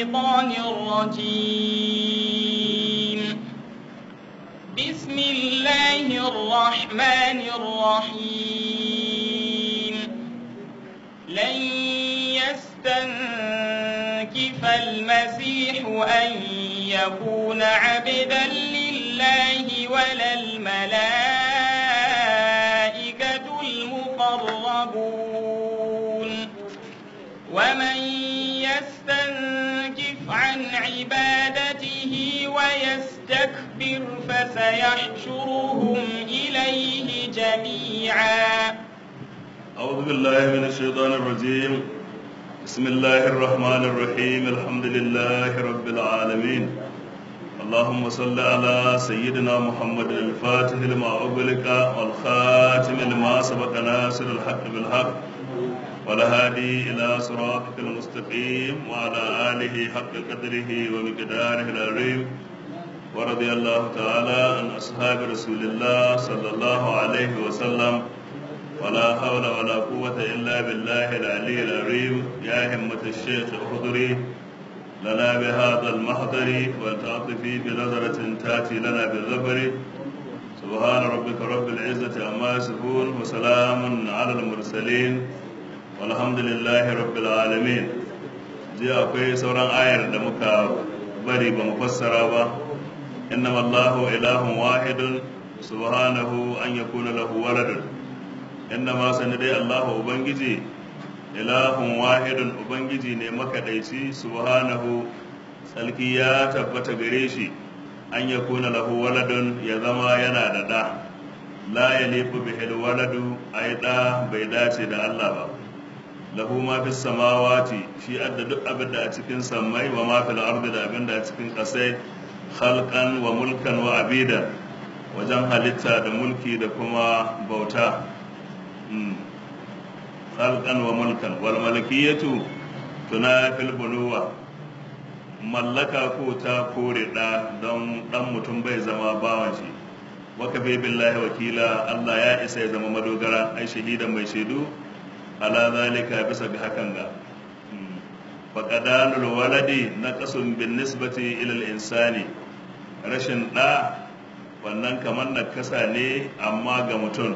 الشيطان الرجيم بسم الله الرحمن الرحيم لن يستنكف المسيح أن يكون عبدا لله ولا الملائكة المقربون ومن يستنكف عن عبادته ويستكبر فسيحشرهم إليه جميعا أعوذ بالله من الشيطان الرجيم بسم الله الرحمن الرحيم الحمد لله رب العالمين اللهم صل على سيدنا محمد الفاتح لما أغلق والخاتم لما سبق ناصر الحق بالحق والهادي إلى صراطك المستقيم وعلى آله حق قدره ومقداره العظيم ورضي الله تعالى عن أصحاب رسول الله صلى الله عليه وسلم ولا حول ولا قوة إلا بالله العلي العظيم يا همة الشيخ احضري لنا بهذا المحضر ولتعطفي بنظرة تأتي لنا بالظفر سبحان ربك رب العزة عما يصفون وسلام على المرسلين والحمد لله رب العالمين جي akwai sauran ayar da muka bari ba mu fassara ba innama Allahu ilahun wahidun subhanahu an yakuna lahu waladun innama sani dai Allahu ubangiji ilahun wahidun ubangiji ne makaɗaici subhanahu tsalki ya tabbata gare shi an ya kuna lahu waladun ya zama yana da ɗa la ya lefu bihil waladu a yi ɗa bai dace da Allah ba lahu ma fi samawati shi adda duk abin da a cikin sammai wa ma fil ardi da abin da a cikin ƙasai khalqan wa mulkan wa abida wajen halitta da mulki da kuma bauta khalqan wa mulkan wal malakiyatu tunafil bunuwa mallaka ko ta kore da don dan mutum bai zama bawan shi waka bai billahi wakila Allah ya isa ya zama madogara ai shahidan mai shaidu ala zalika bisa ga hakan ga faqadanul waladi naqasun bin nisbati ila al insani rashin da wannan kamar nakasa ne amma ga mutum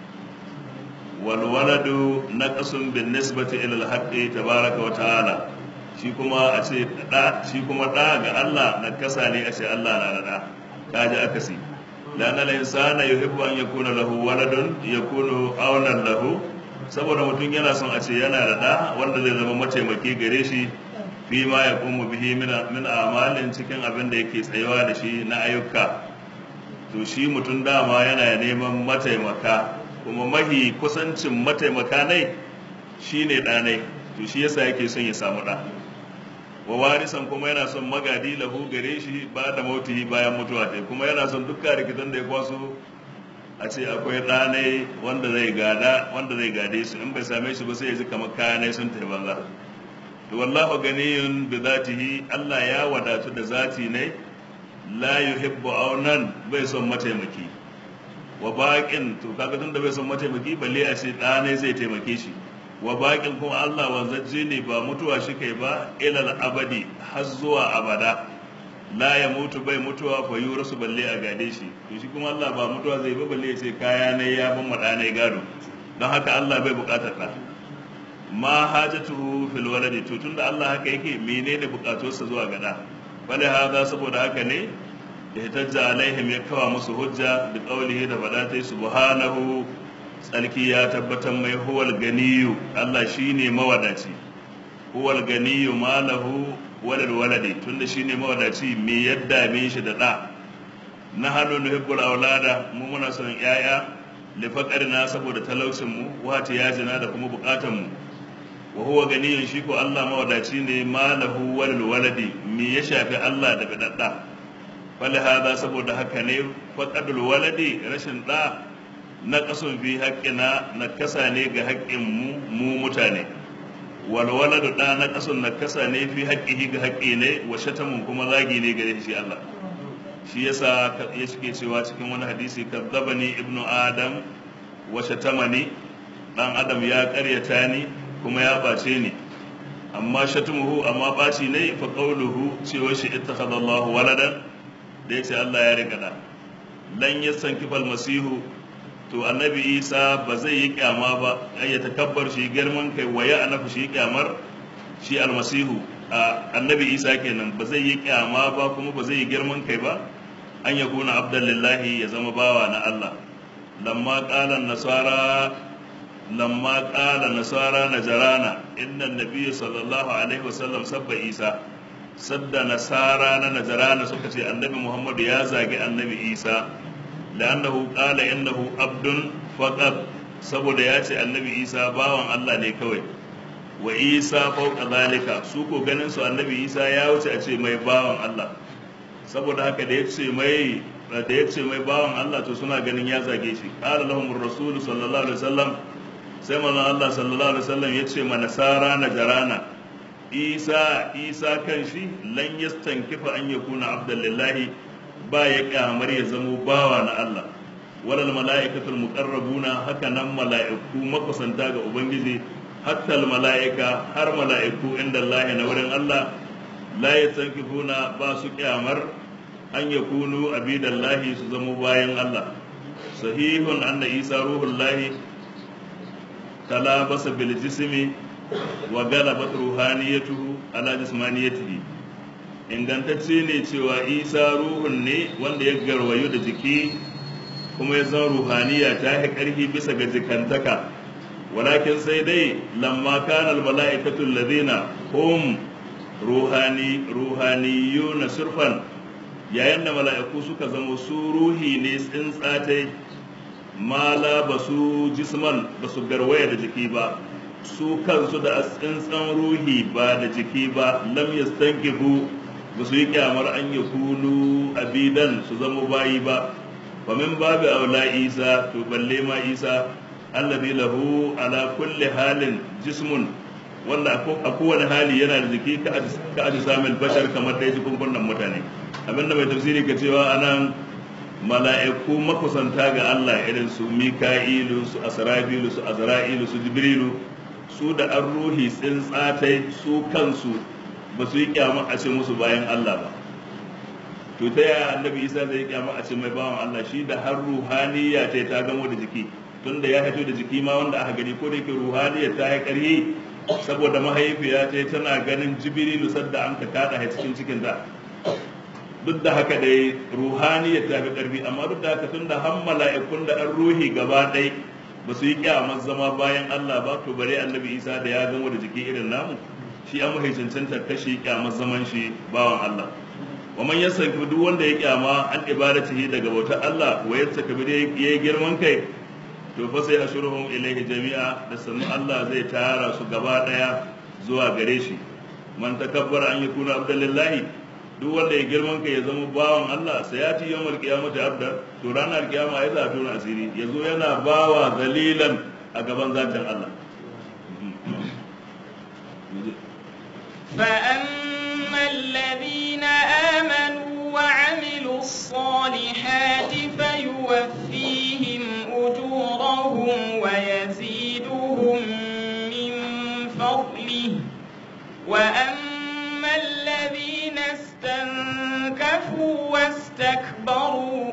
walwaladu naqasun bin nisbati ila al-haqqi tabaraka wa ta'ala shi kuma a ce da shi kuma da ga Allah nakasa ne a ce Allah na da da kaji akasi lana al-insana yuhibbu an yakuna lahu waladun yakunu awnan lahu saboda mutum yana son a ce yana da da wanda zai zama mataimaki gare shi fi ma ya kuma bihi min amalin cikin abin da yake tsayawa da shi na ayyuka to shi mutum dama yana neman mataimaka kuma mahi kusancin mataimaka nai shi ne ɗanai to shi yasa yake son ya samu ɗa wa warisan kuma yana son magadi lahu gare shi ba da mautihi bayan mutuwa ta kuma yana son dukkan rikitan da ya kwaso a ce akwai ɗanai wanda zai gada wanda zai gade su in bai same shi ba sai ya ji kamar kayanai sun tafi banza to wallahu ganiyun bi zatihi Allah ya wadatu da zati ne la yuhibbu aunan bai son mataimaki wa baƙin to kaga tun da bai son mataimaki balle a ce ɗa ne zai taimake shi wa baƙin kuma Allah wanzacce ne ba mutuwa shi kai ba ilal abadi har zuwa abada la ya mutu bai mutuwa fa yurasu balle a gade shi to shi kuma Allah ba mutuwa zai ba balle ya ce kaya ne ya ban maɗa ne gado don haka Allah bai buƙatar ɗa ma hajatuhu fil waladi to tunda Allah haka yake menene buƙatuwarsa zuwa ga ɗa bale haza saboda haka ne ihtajja alaihim ya kawa musu hujja da qaulihi da fadatai subhanahu tsarki ya tabbatar mai huwal ganiyu Allah shine mawadaci huwal ganiyu malahu walal waladi tunda shine mawadaci me yadda me shi da da na hannu nuhibbul aulada mu muna son yaya li faqarina saboda talaucin mu wata yajina da kuma bukatan mu wa huwa ganiyun shi ko Allah mawadaci ne malahu walal waladi me ya shafi Allah da bidadda fali hada saboda haka ne faƙadul waladi rashin ɗa na ƙasun fi haƙƙina na kasa ne ga haƙƙin mu mu mutane wal waladu ɗa na ƙasun na kasa ne fi haƙƙihi ga haƙƙi ne wa shatamun kuma zagi ne gare shi Allah shi yasa ya shike cewa cikin wani hadisi kazzabani ibnu adam wa shatamani dan adam ya ƙaryata ni kuma ya ɓace ni amma shatmuhu amma baci ne fa qawluhu cewa shi ittakhadha Allah waladan da yace Allah ya riga da lan yastankifa almasihu to annabi Isa ba zai yi kyama ba ai ya takabbar shi girman kai waya anafu shi kyamar shi almasihu annabi Isa kenan ba zai yi kyama ba kuma ba zai yi girman kai ba an yakuna abdullahi ya zama bawa na Allah lamma qala nasara لما قال نصارى نجرانا إن النبي صلى الله عليه وسلم سب عيسى سد نصارى نجرانا سكتي النبي محمد يا زاجي النبي عيسى لأنه قال إنه عبد فقط saboda ya ce annabi isa bawan Allah ne kawai wa isa fauka zalika su ko ganin su annabi isa ya wuce a ce mai bawan Allah saboda haka da ya ce mai da ya ce mai bawan Allah to suna ganin ya zage shi qala lahum rasul sallallahu alaihi wasallam sai manzon Allah sallallahu alaihi wasallam ya ce mana sara na jarana isa isa kan shi lan yastankifa an yakuna abdullahi ba ya kyamar ya zamo bawa na Allah walal mala'ikatul muqarrabuna haka nan mala'iku makusanta ga ubangiji hatta mala'ika har mala'iku inda Allah na wurin Allah la yastankifuna ba su kyamar an yakunu abidallahi su zamo bayan Allah sahihun anna isa ruhullahi talabasa bil jismi wa galabat ruhaniyatuhu ala jismaniyatihi ingantacce ne cewa isa ruhun ne wanda ya garwayo da jiki kuma ya zama ruhaniya ta yi ƙarfi bisa ga jikantaka walakin sai dai lamma kana al mala'ikatu alladhina hum ruhani ruhaniyuna surfan yayin da mala'iku suka zama su ruhi ne tsintsatai mala ba su jisman ba su garwaya da jiki ba su kansu da tsintsan ruhi ba da jiki ba lam yastankifu ba su yi kyamar an ya kunu abidan su zama bayi ba fa min babu aula isa to balle ma isa allazi lahu ala kulli halin jismun wanda a kowane hali yana da jiki ka aji samun bashar kamar da ya jikunkunan mutane abinda mai tafsiri ka cewa anan mala'iku makusanta ga Allah irin su Mika'ilu su Asrafilu su Azra'ilu su Jibrilu su da an ruhi tsintsatai su kansu ba su yi kyama a ce musu bayan Allah ba to ta yaya annabi Isa zai yi kyama a ce mai bawan Allah shi da har ruhaniya ta ta gamo da jiki tunda ya haito da jiki ma wanda aka gani ko da yake ruhaniya ta yi ƙarhi saboda mahaifiya ta tana ganin Jibrilu sadda an ka kada cikin cikin ta duk da haka dai ruhaniyar ta fi ƙarfi amma duk da haka tun da han mala'ikun da an ruhi gaba ɗai ba su yi kyamar zama bayan Allah ba to bare annabi Isa da ya gamo da jiki irin namu shi an mahi cancanta kashi kyamar zaman shi bawan Allah wa man yasanki duk wanda ya kyama an ibadatihi daga bautar Allah wa yattaka bi yayi girman kai to fa sai ashuruhum ilayhi jami'a da sannu Allah zai tara su gaba daya zuwa gare shi man takabbara an yakuna abdullahi duk wanda ya girman ka ya zama bawan Allah sai ya ci yawmal qiyamati abdan to ranar kiyama ya zafi na asiri yazo yana bawa zalilan a gaban zatin Allah فأما الذين آمنوا وعملوا الصالحات فيوفيهم أجورهم ويزيدهم من فضله وأما الذين استنكفوا واستكبروا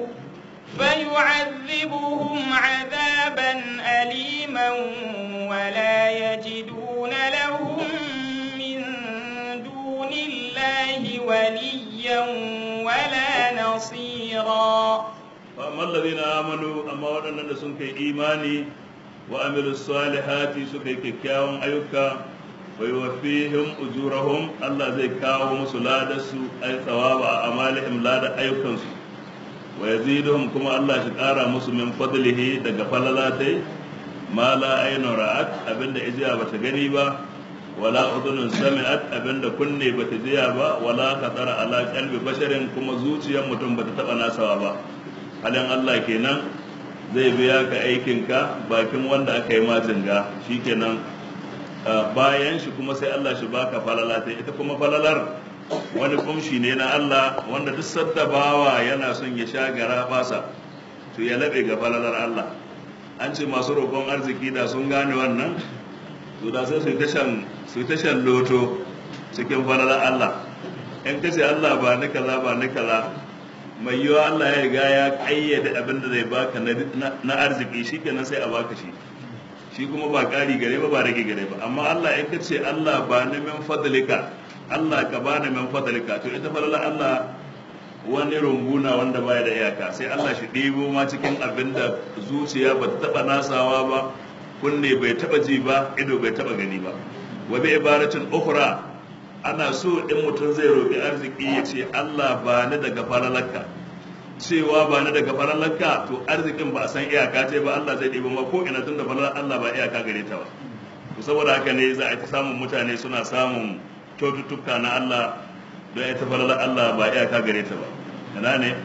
فيعذبهم عذابا أليما ولا يجدون لهم من دون الله وليا ولا نصيرا فأما الذين آمنوا أما ودنا سنك إيماني وعملوا الصالحات سكي كيكاون أيوكا ويوفيهم أجورهم الله زي كاو مسلادس أي ثواب أعمالهم لا أيوكنسو ويزيدهم كما الله شكارا مسو من فضله دقا فللاتي ما لا عين رأت أبن إجابة تغنيبا ولا أذن سمعت أبن كني بتجيابا ولا خطر على قلب بشر كما زوجي متن بتتبنا سوابا halin Allah kenan zai biya ka aikinka bakin wanda aka yi ma jinga shikenan bayan shi kuma sai Allah shi baka falala ta ita kuma falalar wani kumshi ne na Allah wanda duk sadda bawa yana son ya sha gara basa to ya labe ga falalar Allah an ce masu roƙon arziki da sun gane wannan to da sai su yi tashan su yi tashan loto cikin falalar Allah in kace Allah ba ni kaza ba ni kaza mai yiwa Allah ya riga ya kayyade abin da zai baka na arziki shikenan sai a baka shi shi kuma ba ƙari gare ba ba rage gare ba amma Allah in kace Allah ba ni min fadlika Allah ka ba ni min fadlika to ita falalar Allah wani runguna wanda baya da iyaka sai Allah shi ɗebo ma cikin abin da zuciya ba ta taɓa nasawa ba kunne bai taɓa ji ba ido bai taɓa gani ba wa bi ibaratin ukhra ana so in mutum zai roƙi arziki ya ce Allah ba ni daga falalarka cewa ba ni daga falalarka to arzikin ba a san iyaka ce ba Allah zai ɗebo ma ko ina tun da falalar Allah ba iyaka gare ta ba saboda haka ne za a ta samun mutane suna samun kyaututtuka na Allah don ita falalar Allah ba iyaka gare ta ba ina ne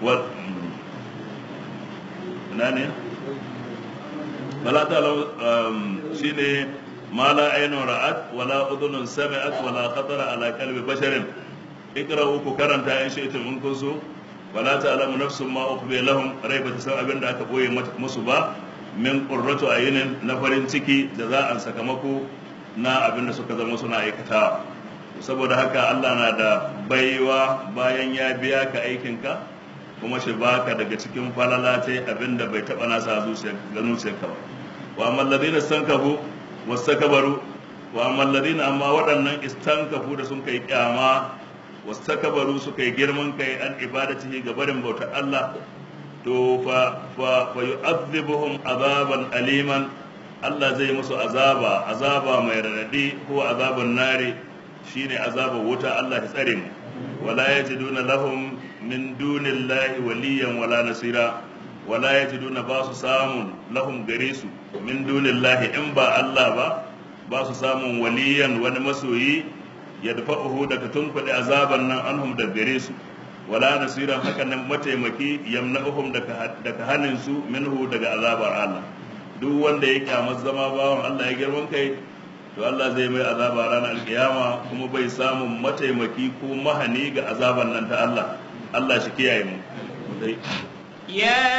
ina ne bala ta shi ne ma la ainun ra'at wala udhunun sami'at wala khatara ala qalbi basharin ikra'u ku karanta in shi'tum in kun so wala ta'lamu nafsun ma ukhfi lahum rai ba ta san abin da aka boye musu ba min qurratu ayunin na farin ciki da za a sakamako na abin da suka zama suna aikatawa saboda haka Allah na da baiwa bayan ya biya ka aikinka kuma shi baka daga cikin falala ta abin da bai taɓa nasa zuciyarka ba wa amma ladina stankafu wastakbaru wa amma ladina amma waɗannan istankafu da sun kai kyama wastakbaru suka yi girman kai an ibadatihi ga barin bautar Allah to fa fa fa yu'adhibuhum azaban aliman Allah zai musu azaba azaba mai radadi ko azaban nari shine azabar wuta Allah ya tsare mu wala yajiduna lahum min dunillahi waliyan wala nasira wala yajiduna ba su samun lahum gare su min dunillahi in ba Allah ba ba su samun waliyan wani masoyi ya dafa'uhu daga tunkuɗe azaban nan anhum da gare su wala nasiran haka nan mataimaki yamna'uhum daga hanin su minhu daga azabar Allah duk wanda ya kyamar zama bawan Allah ya girman kai to Allah zai mai azaba ranar alkiyama kuma bai samun mataimaki ko mahani ga azaban nan ta Allah Allah shi kiyaye mu يا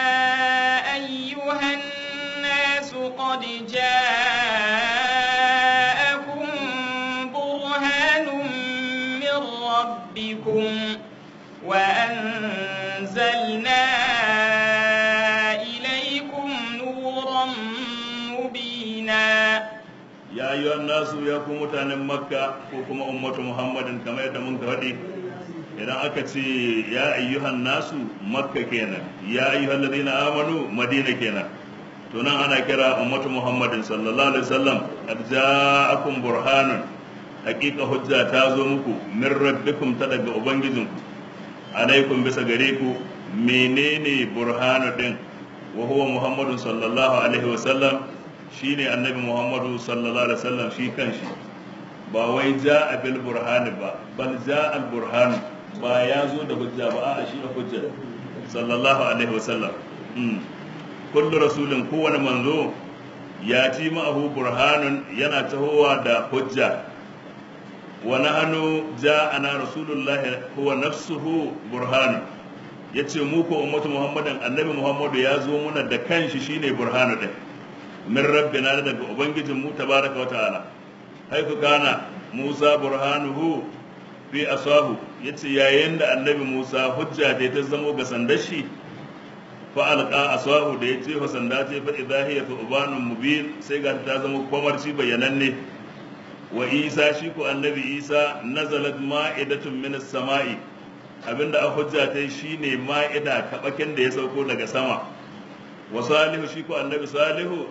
أيها الناس قد جاءكم برهان من ربكم وأنزلنا إليكم نورا مبينا ya yi nasu ya ku mutanen makka ko kuma ummatu muhammadin kamar yadda mun faɗi idan aka ce ya ayyuhan nasu makka kenan ya ayyuhan ladina amanu madina kenan to nan ana kira ummatu muhammadin sallallahu alaihi wasallam qad ja'akum burhanun haqiqa hujja ta zo muku min rabbikum ta daga ubangijinku alaikum bisa gare ku menene burhanu din wa huwa muhammadun sallallahu alaihi wasallam shi ne annabi muhammadu sallallahu alaihi wasallam shi kanshi ba wai ja a bil burhani ba bal ja al burhan ba ya zo da hujja ba a shi da hujja sallallahu alaihi wasallam kullu rasulin kowane manzo ya ci ma'ahu burhanun yana tahowa da hujja wa nahnu ja'ana rasulullah huwa nafsuhu burhanun yace mu ko ummatu muhammadin annabi muhammadu ya zo muna da kanshi shine burhanu din min rabbina daga ubangijin mu tabaraka wa ta'ala haifu kana musa burhanuhu fi asahu yace yayin da annabi musa hujja da ta zamo ga sandar shi fa alqa asahu da yace fa sanda ce fa idha hiya thubanun mubin sai ga ta zama kwamarci bayananne wa isa shi ko annabi isa nazalat ma'idatun min as-sama'i abinda a hujja ta shine ma'ida kabakin da ya sauko daga sama wa salihu shi ko annabi salihu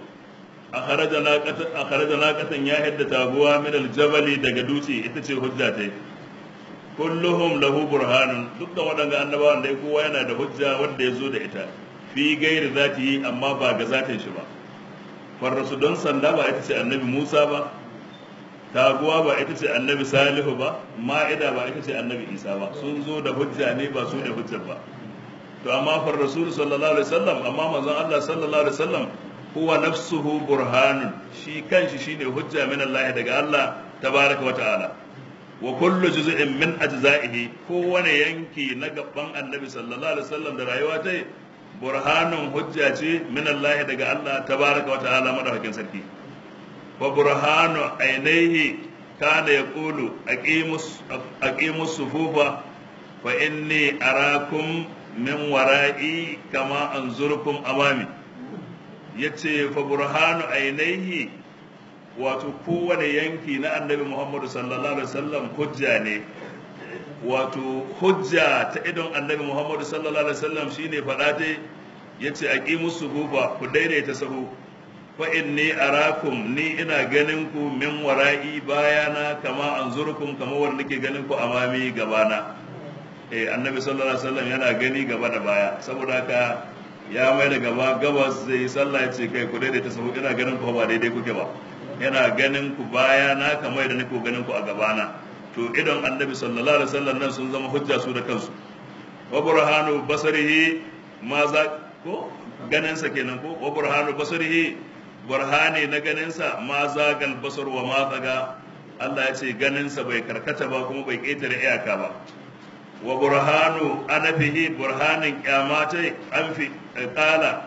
a kharaja naqatan ya hidda taguwa min aljabali daga dutse ita ce hujja ta kulluhum lahu burhanun dukkan waɗanda annabawan dai kowa yana da hujja wanda ya zo da ita fi gairi zati amma ba ga zatin shi ba farrasu don sanda ba ita ce annabi musa ba taguwa ba ita ce annabi salihu ba ma'ida ba ita ce annabi isa ba sun zo da hujja ne ba su da hujja ba to amma far rasul sallallahu alaihi wasallam amma manzon Allah sallallahu alaihi wasallam huwa nafsuhu burhanun shi kanshi shine hujja min Allah daga Allah tabaraka wa ta'ala wa kullu juz'in min ajza'ihi kowane yanki na gaban annabi sallallahu alaihi wasallam da rayuwa ta burhanun hujja ce min Allah daga Allah tabaraka wa ta'ala madaukakin sarki fa burhanu ainihi kana yaqulu aqimus aqimus sufufa fa inni arakum min wara'i kama anzurukum amami yace fa burhanu ainihi wato kowane yanki na annabi muhammadu sallallahu alaihi wasallam hujja ne wato hujja ta idon annabi muhammadu sallallahu alaihi wasallam shine faɗa ta yace aqimus sufufa ku daidaita sahu fa inni arakum ni ina ganin ku min wara'i bayana kama anzurukum kama wanda nake ganin ku amami gabana eh annabi sallallahu alaihi wasallam yana gani gaba da baya saboda haka ya mai da gaba gabas zai sallah ya ce kai ku daidaita sahu ina ganin ku ba daidai kuke ba yana ganin ku bayana kamar da nake ganin ku a gabana to idan annabi sallallahu alaihi wasallam nan sun zama hujja su da kansu wa burhanu basarihi ma za ko ganin sa kenan ko wa burhanu basarihi burhani na ganin sa ma zagal basar wa ma zaga Allah ya ce ganin sa bai karkata ba kuma bai ketare iyaka ba wa burhanu anafihi burhanin kyamatai an fi kala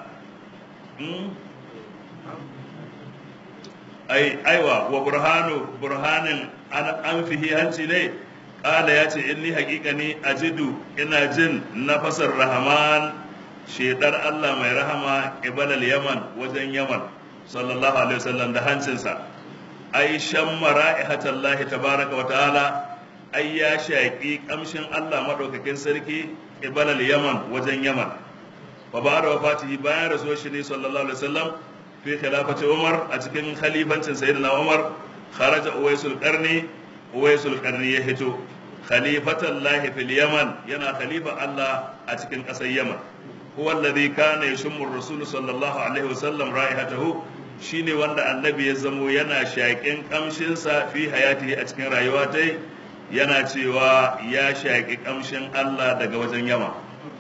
ai aiwa wa burhanu burhanin an fihi hanci ne kala ya ce inni haƙiƙani ajidu ina jin nafasar rahman shedar Allah mai rahama ibalal yaman wajen yaman sallallahu alaihi wasallam da hancinsa ai shamma ra'ihatallahi tabaraka wa ta'ala ai ya shaƙi ƙamshin Allah maɗaukakin sarki ibalal yaman wajen yaman fa ba da wafatihi bayan rasuwar shi ne sallallahu alaihi wasallam fi khilafati umar a cikin khalifancin sayyidina umar kharaja uwaisul qarni uwaisul qarni ya hito khalifatan lahi fil yaman yana khalifa Allah a cikin ƙasar yaman huwa alladhi kana yashummu ar-rasul sallallahu alaihi wasallam ra'ihatahu shine wanda annabi ya zamo yana shaƙin ƙamshinsa fi hayatihi a cikin rayuwa ta yana cewa ya shaƙi ƙamshin Allah daga wajen yama.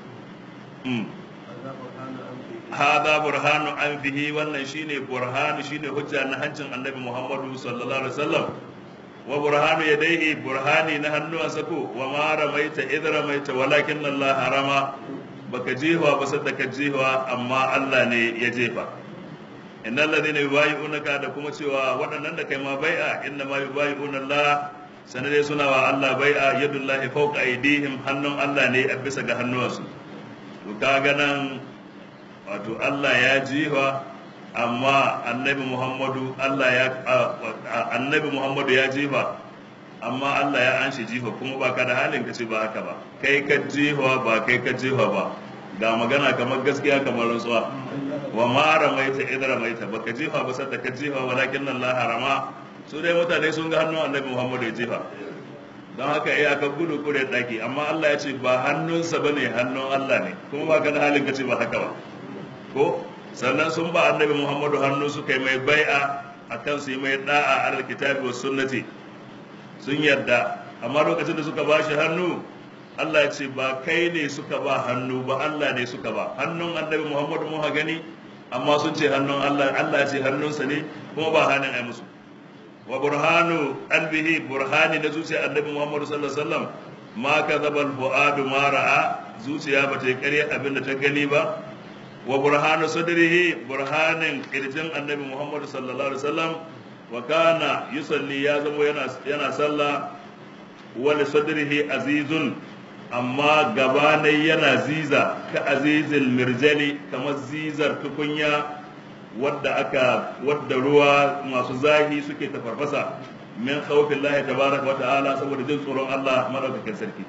Hada burhanu an fihi wannan shine burhanu shine hujja na hancin annabi Muhammadu sallallahu alaihi wasallam wa burhanu yadaihi burhani na hannuwansa ko wa ma ramaita idh ramaita walakin Allah harama baka jefa ba sadda ka jefa amma Allah ne ya jefa innal ladina yubayyi'unaka da kuma cewa waɗannan da kai ma bai'a inna ma yubayyi'una Allah sanadai suna wa Allah bai a yadullahi fauka aidihim hannun Allah ne a bisa ga hannuwansu to kaga nan wato Allah ya jiwa amma annabi Muhammadu Allah ya annabi Muhammadu ya jiwa amma Allah ya anshi jifa kuma ba ka da halin ka ce ba haka ba kai ka jiwa ba kai ka jiwa ba ga magana kamar gaskiya kamar rantsuwa wa ma ramaita idra maita baka jifa ba sadda ka jifa walakin Allah harama su dai mutane sun ga hannun annabi muhammadu ya jefa don haka iya ka gudu kure daki amma allah ya ce ba hannunsa ba ne hannun allah ne kuma ba ka da halin ka ce ba haka ba ko sannan sun ba annabi muhammadu hannu suka yi mai bai'a a kan su yi mai da'a a kitabi wa sunnati sun yarda amma lokacin da suka ba shi hannu allah ya ce ba kai ne suka ba hannu ba allah ne suka ba hannun annabi muhammadu mun ha gani amma sun ce hannun allah allah ya ce hannunsa ne kuma ba hannun ai musu wa burhanu qalbihi burhani na zuciya annabi Muhammad sallallahu alaihi wasallam ma kadhaba al-fuadu ma ra'a zuciya ba ta ƙarya abin da ta gani ba wa burhanu sadrihi burhanin kirjin annabi Muhammad sallallahu alaihi wasallam wa kana yusalli ya zamo yana yana sallah wa li sadrihi azizun amma gabanai yana ziza ka azizil mirjali kamar zizar tukunya wadda aka wadda ruwa masu zahi suke tafarfasa min khawfin lahi tabaraka wa ta'ala saboda jin tsoron Allah madaukakin sarki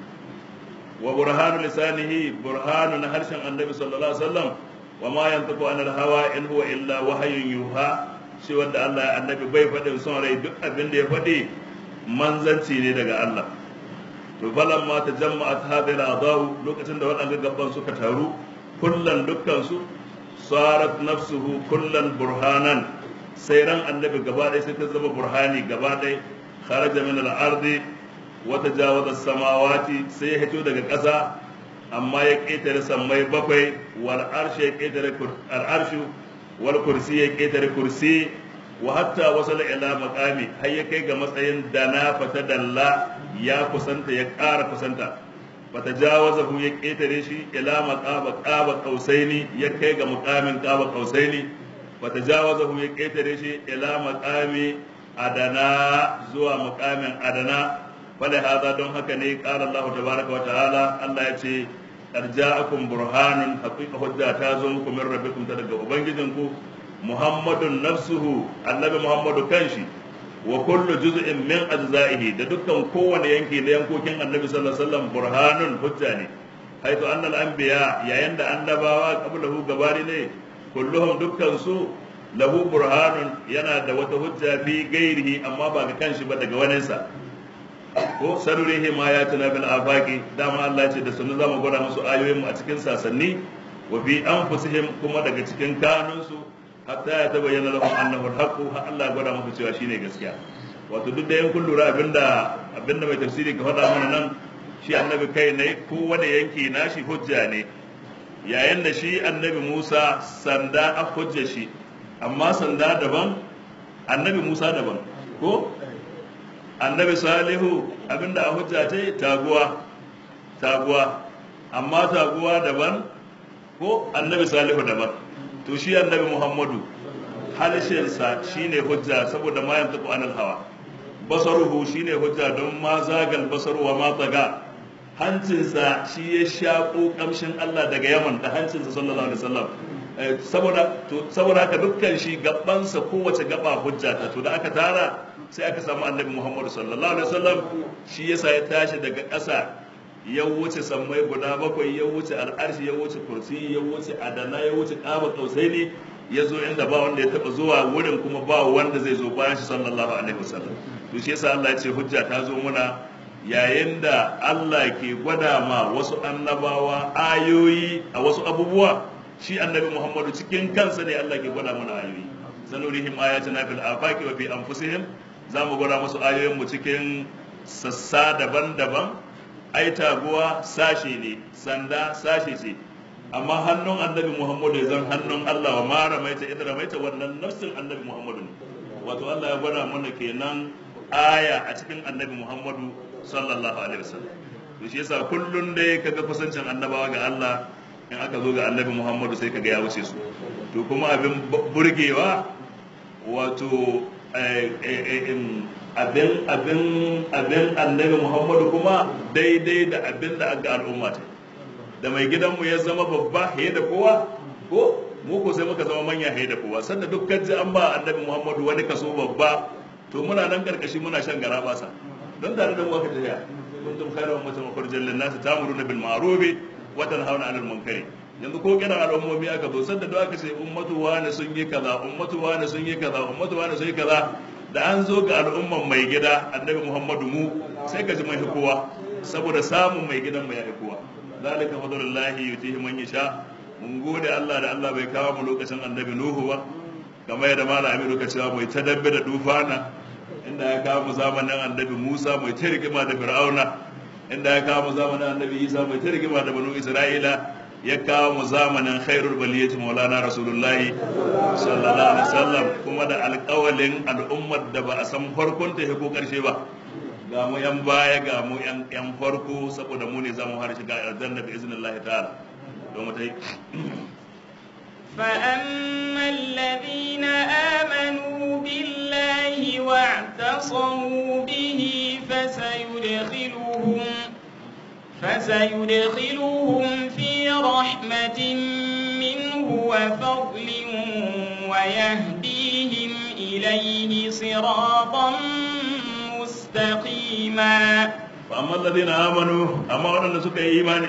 wa burhanu lisanihi burhanu na harshen annabi sallallahu alaihi wasallam wa ma yantiqu anil hawa in huwa illa wahyun yuha shi wanda Allah ya annabi bai faɗin son rai duk abin da ya faɗi manzanci ne daga Allah to falan ma ta jama'at hadhihi al lokacin da waɗanda gaban suka taru kullan dukkan su sarat nafsuhu kullan burhanan sai ran annabi gaba ɗaya sai ta zama burhani gaba ɗaya kharaja min al-ardi wa tajawaza samawati sai ya hito daga ƙasa amma ya ƙetare sammai bakwai wal arshi ya ƙetare al-arshu wal kursi ya ƙetare kursi wa hatta wasala ila maqami har ya kai ga matsayin dana fata dalla ya kusanta ya ƙara kusanta fata jawazahu ya ƙetare shi ila maqaba qaba qausaini ya kai ga muqamin qaba qausaini wata jawazahu ya ƙetare shi ila maƙami adana zuwa muƙamin adana wale haza don haka ne ƙara Allah tabaraka wa ta'ala Allah ya ce arja'akum burhanun haqiqa hujja ta zo muku min rabbikum ta daga ubangijinku muhammadun nafsuhu annabi muhammadu kanshi wa kullu juz'in min ajza'ihi da dukkan kowane yanki na yankokin annabi sallallahu alaihi wasallam burhanun hujja ne haitu annal anbiya yayin da annabawa qablahu gabari ne kulluhum dukkan su lahu burhanun yana da wata hujja fi gairihi amma ba ga kanshi ba daga waninsa ko sarurihi ma ya tuna bil afaqi dama Allah ce da sunu zamu gwada musu ayoyin mu a cikin sasanni wa fi anfusihim kuma daga cikin kanunsu hatta ya tabayyana lahum annahu al-haqqu ha Allah ya gwada musu cewa shine gaskiya wato duk da yan kun lura abinda abinda mai tafsiri ka faɗa mana nan shi annabi kai ne ko wanda yanki nashi hujja ne yayin da shi annabi Musa sanda a hujja shi amma sanda daban annabi Musa daban ko annabi Salihu abinda a hujja ta taguwa taguwa amma taguwa daban ko annabi Salihu daban to shi annabi Muhammadu halishinsa shine hujja saboda ma yantaku anil hawa basaruhu shine hujja don ma zagal basaru wa ma tsaga hancinsa shi ya shaƙo ƙamshin Allah daga Yaman da hancinsa sallallahu alaihi wasallam saboda to saboda haka dukkan shi gabansa kowace gaba hujja ta to da aka tara sai aka samu annabi Muhammad sallallahu alaihi wasallam shi yasa ya tashi daga ƙasa ya wuce sammai guda bakwai ya wuce al'arshi ya wuce kursi ya wuce adana ya wuce ƙaba kausaini ya zo inda ba wanda ya taba zuwa wurin kuma ba wanda zai zo bayan shi sallallahu alaihi wasallam to shi yasa Allah ya ce hujja ta zo muna yayin da Allah ke gwada ma wasu annabawa ayoyi a wasu abubuwa shi annabi Muhammadu cikin kansa ne Allah ke gwada mana ayoyi sanurihim ayatina fil afaqi wa fi anfusihim za mu gwada musu ayoyin mu cikin sassa daban-daban ai taguwa sashe ne sanda sashe ce amma hannun annabi Muhammadu ya zan hannun Allah wa ma ramaita idan ramaita wannan nafsin annabi Muhammadu ne wato Allah ya gwada mana kenan aya a cikin annabi Muhammadu sallallahu alaihi wasallam to shi yasa kullun dai kaga kusancin annabawa ga Allah in aka zo ga annabi Muhammadu sai kaga ya wuce su to kuma abin burgewa wato abin abin abin annabi Muhammadu kuma daidai da abin da aka al'umma ta da mai gidanmu ya zama babba he da kowa ko mu ko sai muka zama manya he da kowa sanda dukkan ji an ba annabi Muhammadu wani kaso babba to muna nan karkashi muna shan gara basa don tare da mu aka tafiya kuntum khairu ummatin ukhrijat lin nas ta'muruna bil ma'ruf wa tanhauna 'anil munkari yanzu ko kira al'ummomi aka zo sanda da aka ce ummatu wani sun yi kaza ummatu wani sun yi kaza ummatu wani sun yi kaza da an zo ga al'umman mai gida annabi Muhammadu mu sai ka ji mai kowa saboda samun mai gidan mu ya kowa zalika fadlullahi yutihi man yasha mun gode Allah da Allah bai kawo mu lokacin annabi Nuhu ba kamar yadda malam Aminu ka cewa mai tadabbe da dufana inda ya kawo mu zamanin annabi Musa mai ta rigima da Fir'auna inda ya kawo mu zamanin annabi Isa mai ta rigima da banu Isra'ila ya kawo mu zamanin khairul baliyati maulana rasulullahi sallallahu alaihi wasallam kuma da alƙawalin al'ummar da ba a san farkon ta ko karshe ba ga mu yan baya ga mu yan yan farko saboda mu ne zamu har shiga aljanna bi iznillahi ta'ala don mu tai فأما الذين آمنوا بالله واعتصموا به فسيدخلهم فسيدخلهم في رحمة منه وفضل ويهديهم إليه صراطا مستقيما فأما الذين آمنوا أما أن سكي إيمان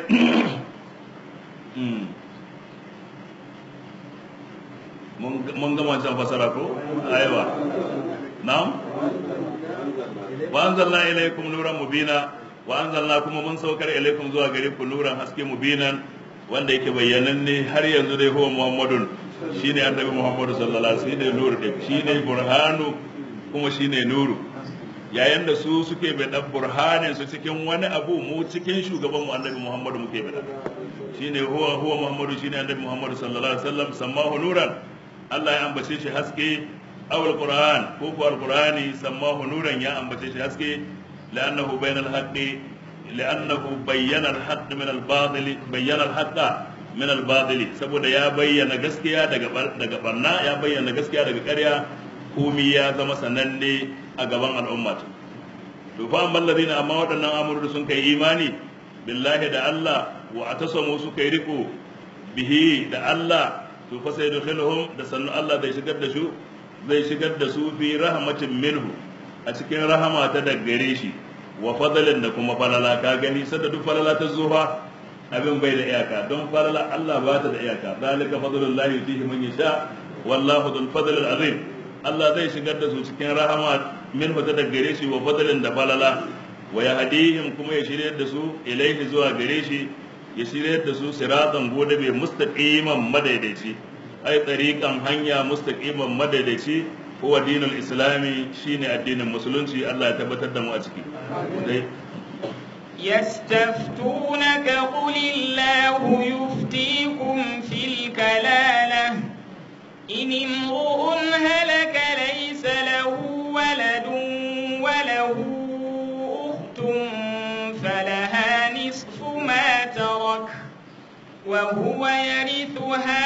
mun gama can fasara ko aiwa na'am wa anzalna ilaykum nuran mubina wa anzalna kuma mun saukar ilaykum zuwa gare ku nuran haske mubinan wanda yake bayyananne har yanzu dai huwa muhammadun shine annabi muhammadu sallallahu alaihi wasallam shine nuru din shine burhanu kuma shine nuru yayin da su suke bai dan burhanin su cikin wani abu mu cikin shugaban mu annabi muhammadu muke bai shine huwa huwa muhammadu shine annabi muhammadu sallallahu alaihi wasallam sammahu nuran Allah ya ambace shi haske aw alquran ko ko alqurani sammahu nuran ya ambace shi haske لأنه بين الحق لأنه بين الحق من الباطل بين الحق min al-batili saboda ya bayyana gaskiya daga daga barna ya bayyana gaskiya daga ƙarya komi ya zama sananne a gaban al'umma to fa amma alladhina amma waɗannan amuru sun kai imani billahi da Allah wa atasamu su kai riko bihi da Allah to fa sai dukhiluhum da sannu Allah zai shigar da su zai shigar da su fi rahmatin minhu a cikin rahama ta daggare shi wa fadalin da kuma falala ka gani sada duk falala ta zuwa abin bai da iyaka don falala Allah ba ta da iyaka zalika fadlullahi yutihi man yasha wallahu dhul fadl azim Allah zai shigar da su cikin rahama min ta daggare shi wa fadalin da falala wa yahdihim kuma ya shirye da su ilaihi zuwa gare shi ya shirye da su siratan gode bai mustaqiman madaidaici ai tsariƙan hanya mustaqiman madaidaici huwa dinul islami shine addinin musulunci Allah ya tabbatar da mu a ciki dai يستفتونك قل الله يفتيكم في الكلالة إن امرؤ هلك ليس له ولد وله أخت فلها نصف ما ترك وهو يرثها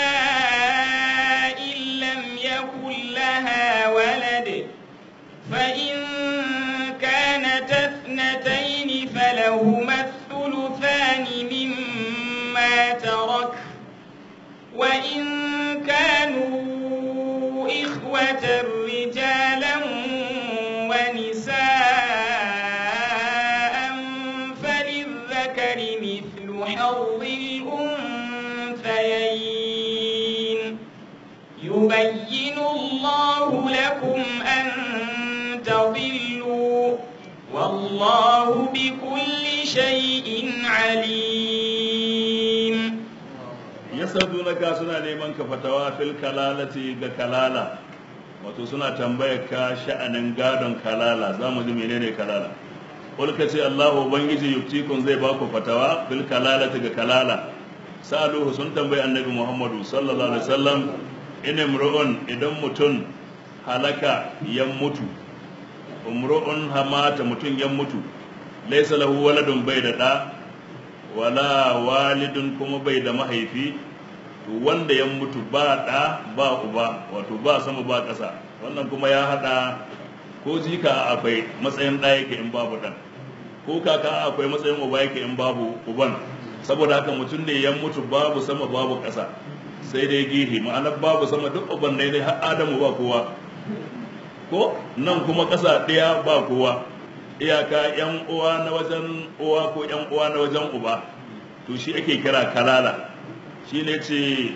إن لم يكن لها ولد فإن كانت اثنتين فلهما الثلثان مما ترك وإن كانوا إخوة رجالا ونساء فللذكر مثل حظ الأنثيين يبين الله لكم أن تضلوا والله بكل شيء عليم yasadunaka suna neman ka fatawa fil kalalati ga kalala wato suna tambayar ka sha'anin gadon kalala za mu ji menene kalala kul ka ce Allah ubangiji yuftikun zai baku fatawa fil kalalati ga kalala saluhu sun tambayi annabi Muhammadu sallallahu alaihi wasallam in imru'un idan mutum halaka ya mutu umru'un hamata mutum ya mutu laysa lahu waladun bai da da wala walidun kuma bai da mahaifi to wanda ya mutu ba da ba uba wato ba sama ba ƙasa wannan kuma ya hada ko jika akwai matsayin ɗa yake in babu ɗan ko kaka akwai matsayin uba yake in babu uban saboda haka mutum ne ya mutu babu sama babu ƙasa sai dai gihi ma'anar babu sama duk uban ne dai har adamu ba kowa ko nan kuma ƙasa ɗaya ba kowa iyaka yan uwa na wajen uwa ko yan uwa na wajen uba to shi ake kira kalala shi ne ce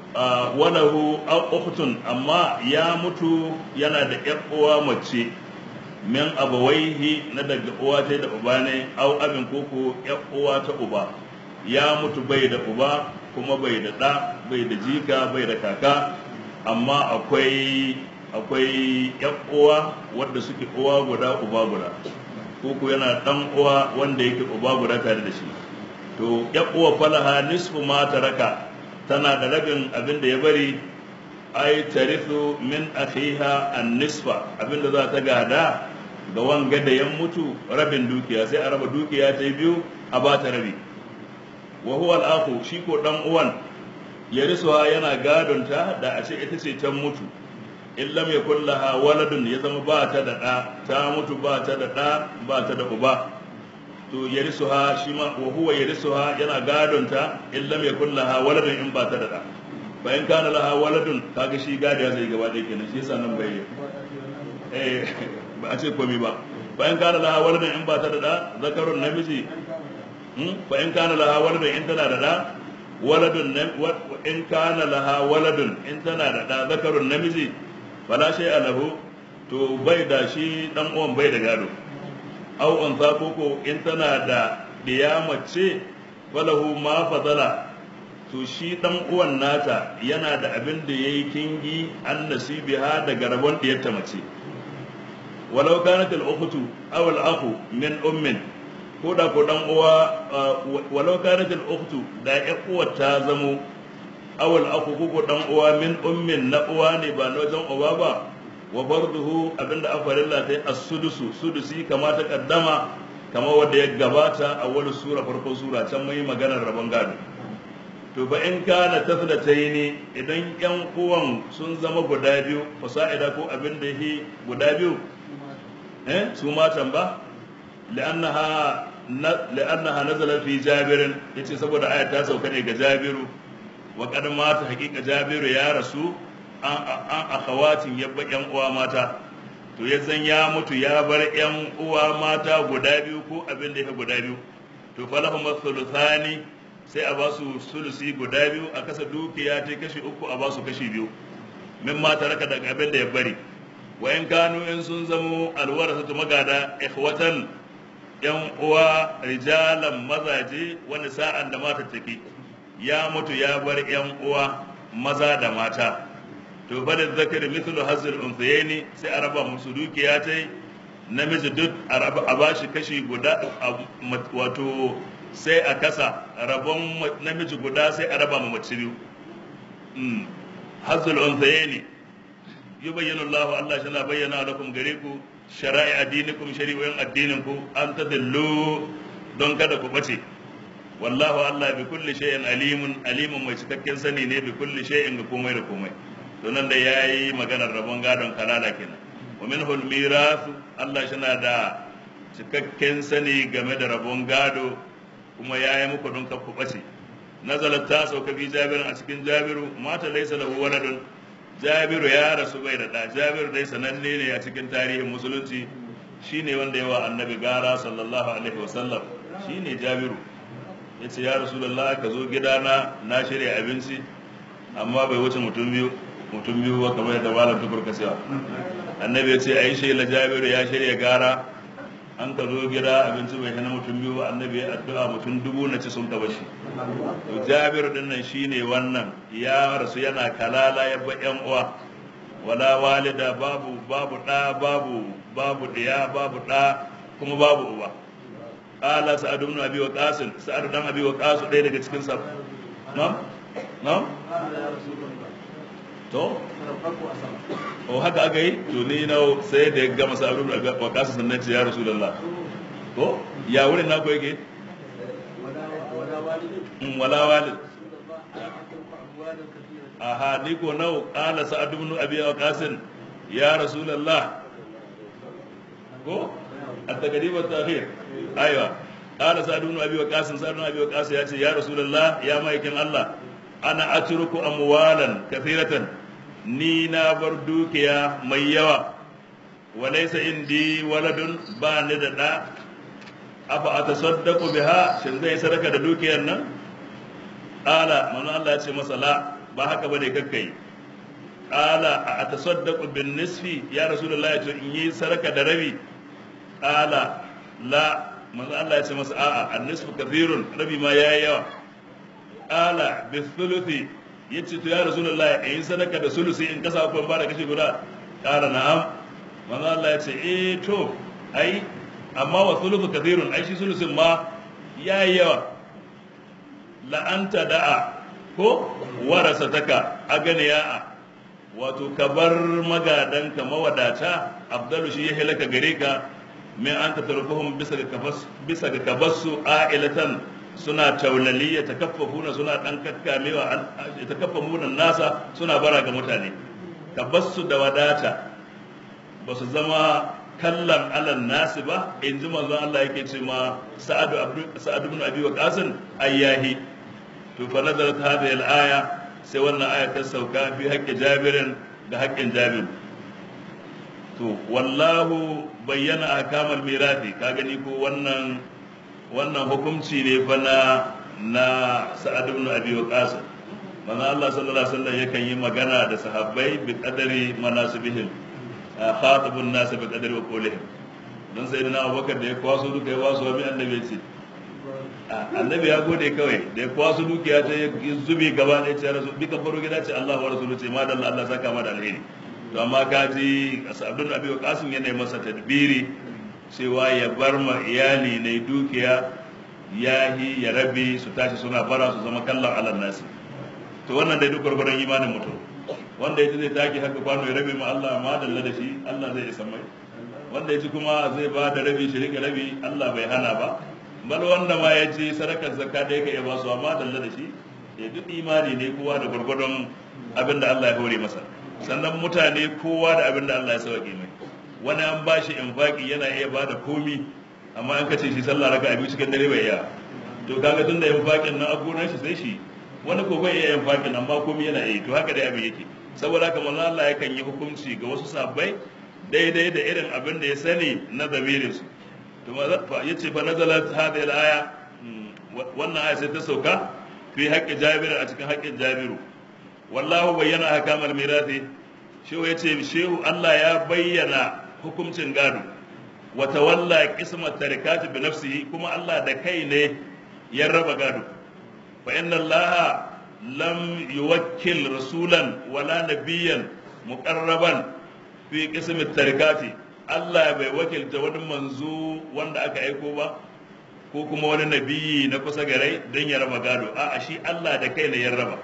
walahu ukhtun amma ya mutu yana da yan uwa mace min abawaihi na daga uwa ta da uba ne au abin koko yan uwa ta uba ya mutu bai da uba kuma bai da ɗa bai da jika bai da kaka amma akwai akwai yan uwa wadda suke uwa guda uba guda koko yana dan uwa wanda yake uba guda tare da shi to ya uwa falaha nisfu ma taraka tana da rabin abin da ya bari ai tarithu min akhiha an nisfa abin da za ta gada ga wanga da ya mutu rabin dukiya sai a raba dukiya ta biyu a ba ta rabi wa huwa al shi ko dan uwan ya risuwa yana gadon ta da a ce ita ce ta mutu in lam yakun laha waladun ya zama ba ta da ɗa ta mutu ba ta da ɗa ba ta da uba to yarisuha shi ma wa huwa yarisuha yana gadon ta in lam yakun laha waladun in ba ta da ɗa fa in kana laha waladun kaga shi gadiya zai gaba ɗaya kenan shi yasa nan bai eh ba a ce komai ba fa in kana laha waladun in ba ta da ɗa zakarun namiji fa in kana laha waladun in tana da ɗa waladun in kana laha waladun in tana da ɗa zakarun namiji fala shay alahu to bai da shi dan uwan bai da gado aw an koko in tana da diya mace falahu ma fadala to shi dan uwan nata yana da abin da yayi kingi an nasibiha daga rabon diyarta mace walau kanat al ukhtu aw al akhu min ummin ko da ko dan uwa walau kanat al ukhtu da ya uwa ta zamo awal aku kuku dan uwa min ummin na uwa ne ba na wajen uba ba wa farduhu abinda afarilla ta yi as-sudusu sudusi kama ta kaddama kama wanda ya gabata a wani sura farkon sura can mai maganar rabon gado to ba in kana taflataini idan yan uwan sun zama guda biyu fasa'ida ko abin da yake guda biyu eh su matan ba li'annaha li'annaha nazala fi jabirin yace saboda ayat ta sauka ne ga jabiru wa kad mata haqiqa jabiru ya rasu an an akhawatin yabba yan uwa mata to ya zan ya mutu ya bar yan uwa mata guda biyu ko abin da yake guda biyu to falahu mathuluthani sai a ba su sulusi guda biyu a kasa dukiya ta kashi uku a ba su kashi biyu min ma taraka daga abin da ya bari wa in kanu in sun zamo alwarasatu magada ikhwatan yan uwa rijalan mazaje wani sa'an da mata take ya mutu ya bar yan uwa maza da mata to bada zakari mithlu hazil unthayni sai a raba musu dukiya ta namiji duk a ba shi kashi guda wato sai a kasa rabon namiji guda sai a raba ma mace biyu hazul unthayni yubayyinu Allah Allah shi na bayyana lakum gare ku shara'i addinikum shari'o'in addinin ku an tadallu don kada ku bace wallahu Allah bi kulli shay'in alimun alimun mai cikakken sani ne bi kulli shay'in ga komai da komai to nan da yayi maganar rabon gadon kalala kenan wa minhu al-mirath Allah shi na da cikakken sani game da rabon gado kuma yayi muku don ku bace nazalat ta sauka bi jabirin a cikin jabiru mata laysa lahu waladun jabiru ya rasu bai da ɗa jabiru dai sananne ne a cikin tarihin musulunci shine wanda yawa annabi gara sallallahu alaihi wasallam shine jabiru ya ce ya rasulallah ka zo gidana na shirya abinci amma bai wuce mutum biyu mutum biyu ba kamar yadda malam tukur ka cewa annabi ya ce a yi shaila jabiru ya shirya gara an ka zo gida abinci bai hana mutum biyu ba annabi ya addu'a mutum dubu na ci sun taba shi to jabiru din nan shine wannan ya rasu yana kalala ya ba yan uwa wala walida babu babu da babu babu diya babu da kuma babu uba qala sa'ad ibn abi waqas sa'ad dan abi waqas ɗaya daga cikin sa na'am na'am to o haka aka yi to ni na sai da ya gama sa'ad ibn abi waqas sannan ce ya rasulullah to ya wurin na ko yake wala walid aha ni ko nau qala sa'ad ibn abi waqas ya rasulullah ko at-taqdim at-ta'khir aiwa qala sa'ad ibn abi waqas sa'ad ibn abi waqas ya ce ya rasulullah ya maikin Allah ana atruku amwalan kathiratan ni na bar dukiya mai yawa walaysa indi waladun ba ni da da afa atasaddaqu biha shin zai sadaka da dukiyar nan qala manzo Allah ya ce masa la ba haka bane kakkai qala a atasaddaqu bin nisfi ya rasulullah ya ce in yi sadaka da rabi qala la manzo Allah ya ce masa a'a an-nisfu kathirun rabi ma yayi yawa qala bi thuluthi yace to ya rasulullah in yi sadaka da sulusi in kasa ko ba da kashi guda qala na'am manzo Allah ya ce eh to ai amma wa thuluthu kathirun ai shi sulusin ma yayi yawa la anta da'a ko warasataka aganiya wato ka bar magadanka mawadata abdalu shi ya halaka gare ka min an tatarkuhum bisa ga kafas bisa ga kabassu a'ilatan suna taulali ya takaffafuna suna dan kakkamewa ya takaffafuna nasa suna bara ga mutane kabassu da wadata ba su zama kallan alan nasi ba in ji manzon Allah yake ce ma sa'adu sa'adu ibn abi waqas ayyahi to fa nazarat hadhihi al-aya sai wannan aya ta sauka fi haƙƙi jabirin da haƙƙin jabir to wallahu bayyana ahkamal mirathi ka gani ko wannan wannan hukunci ne fa na na sa'ad ibn abi waqas manzo Allah sallallahu alaihi wasallam yakan yi magana da sahabbai bi qadari manasibihim khatibun nas bi qadari wa qawlihim dan sayyidina Abubakar da ya kwaso duka ya waso mi annabi ce annabi ya gode kawai da ya kwaso dukiya ta ya zubi gaba da ya ce rasu bi ka faro gida ce Allah wa rasulu ce ma da Allah Allah saka ma da alheri to amma ka ji Abdul Abi Qasim yana masa tadbiri cewa ya bar ma iyali ne dukiya yahi ya rabi su tashi suna bara su zama kallon alal nasi to wannan dai duk gurgurun imanin mutum wanda ya zai taki haka kwano ya rabe ma Allah ma dalla da shi Allah zai isa mai wanda ya ci kuma zai ba da rabi shi rike rabi Allah bai hana ba bal wanda ma ya ci sadakar zakka da yake ba su amma dalla da shi ya duk imani ne kowa da gwargwadon abin da Allah ya hore masa sannan mutane kowa da abin da Allah ya sauke mai wani an ba shi infaki yana iya ba da komi amma an kace shi sallah raka abi cikin dare bai iya to kaga tun da infakin nan abunan shi sai shi wani ko bai iya infakin amma komi yana iya to haka dai abin yake saboda haka manzo Allah yakan yi hukunci ga wasu sabbai daidai da irin abin da ya sani na zamirin su to yace fa nazalat hadhihi al-aya wannan aya sai ta sauka fi haƙƙi Jabir a cikin haƙƙin Jabiru wallahu bayyana ahkamal mirathi shehu yace shehu Allah ya bayyana hukuncin gado wa tawalla qismat tarikati bi nafsihi kuma Allah da kai ne ya raba gado fa inna Allah lam yuwakkil rasulan wala nabiyyan muqarraban fi qismat tarikati Allah bai wakilta wani manzo wanda aka aiko ba ko kuma wani nabiyi na kusa garai don ya raba gado a'a shi Allah da kai ne ya raba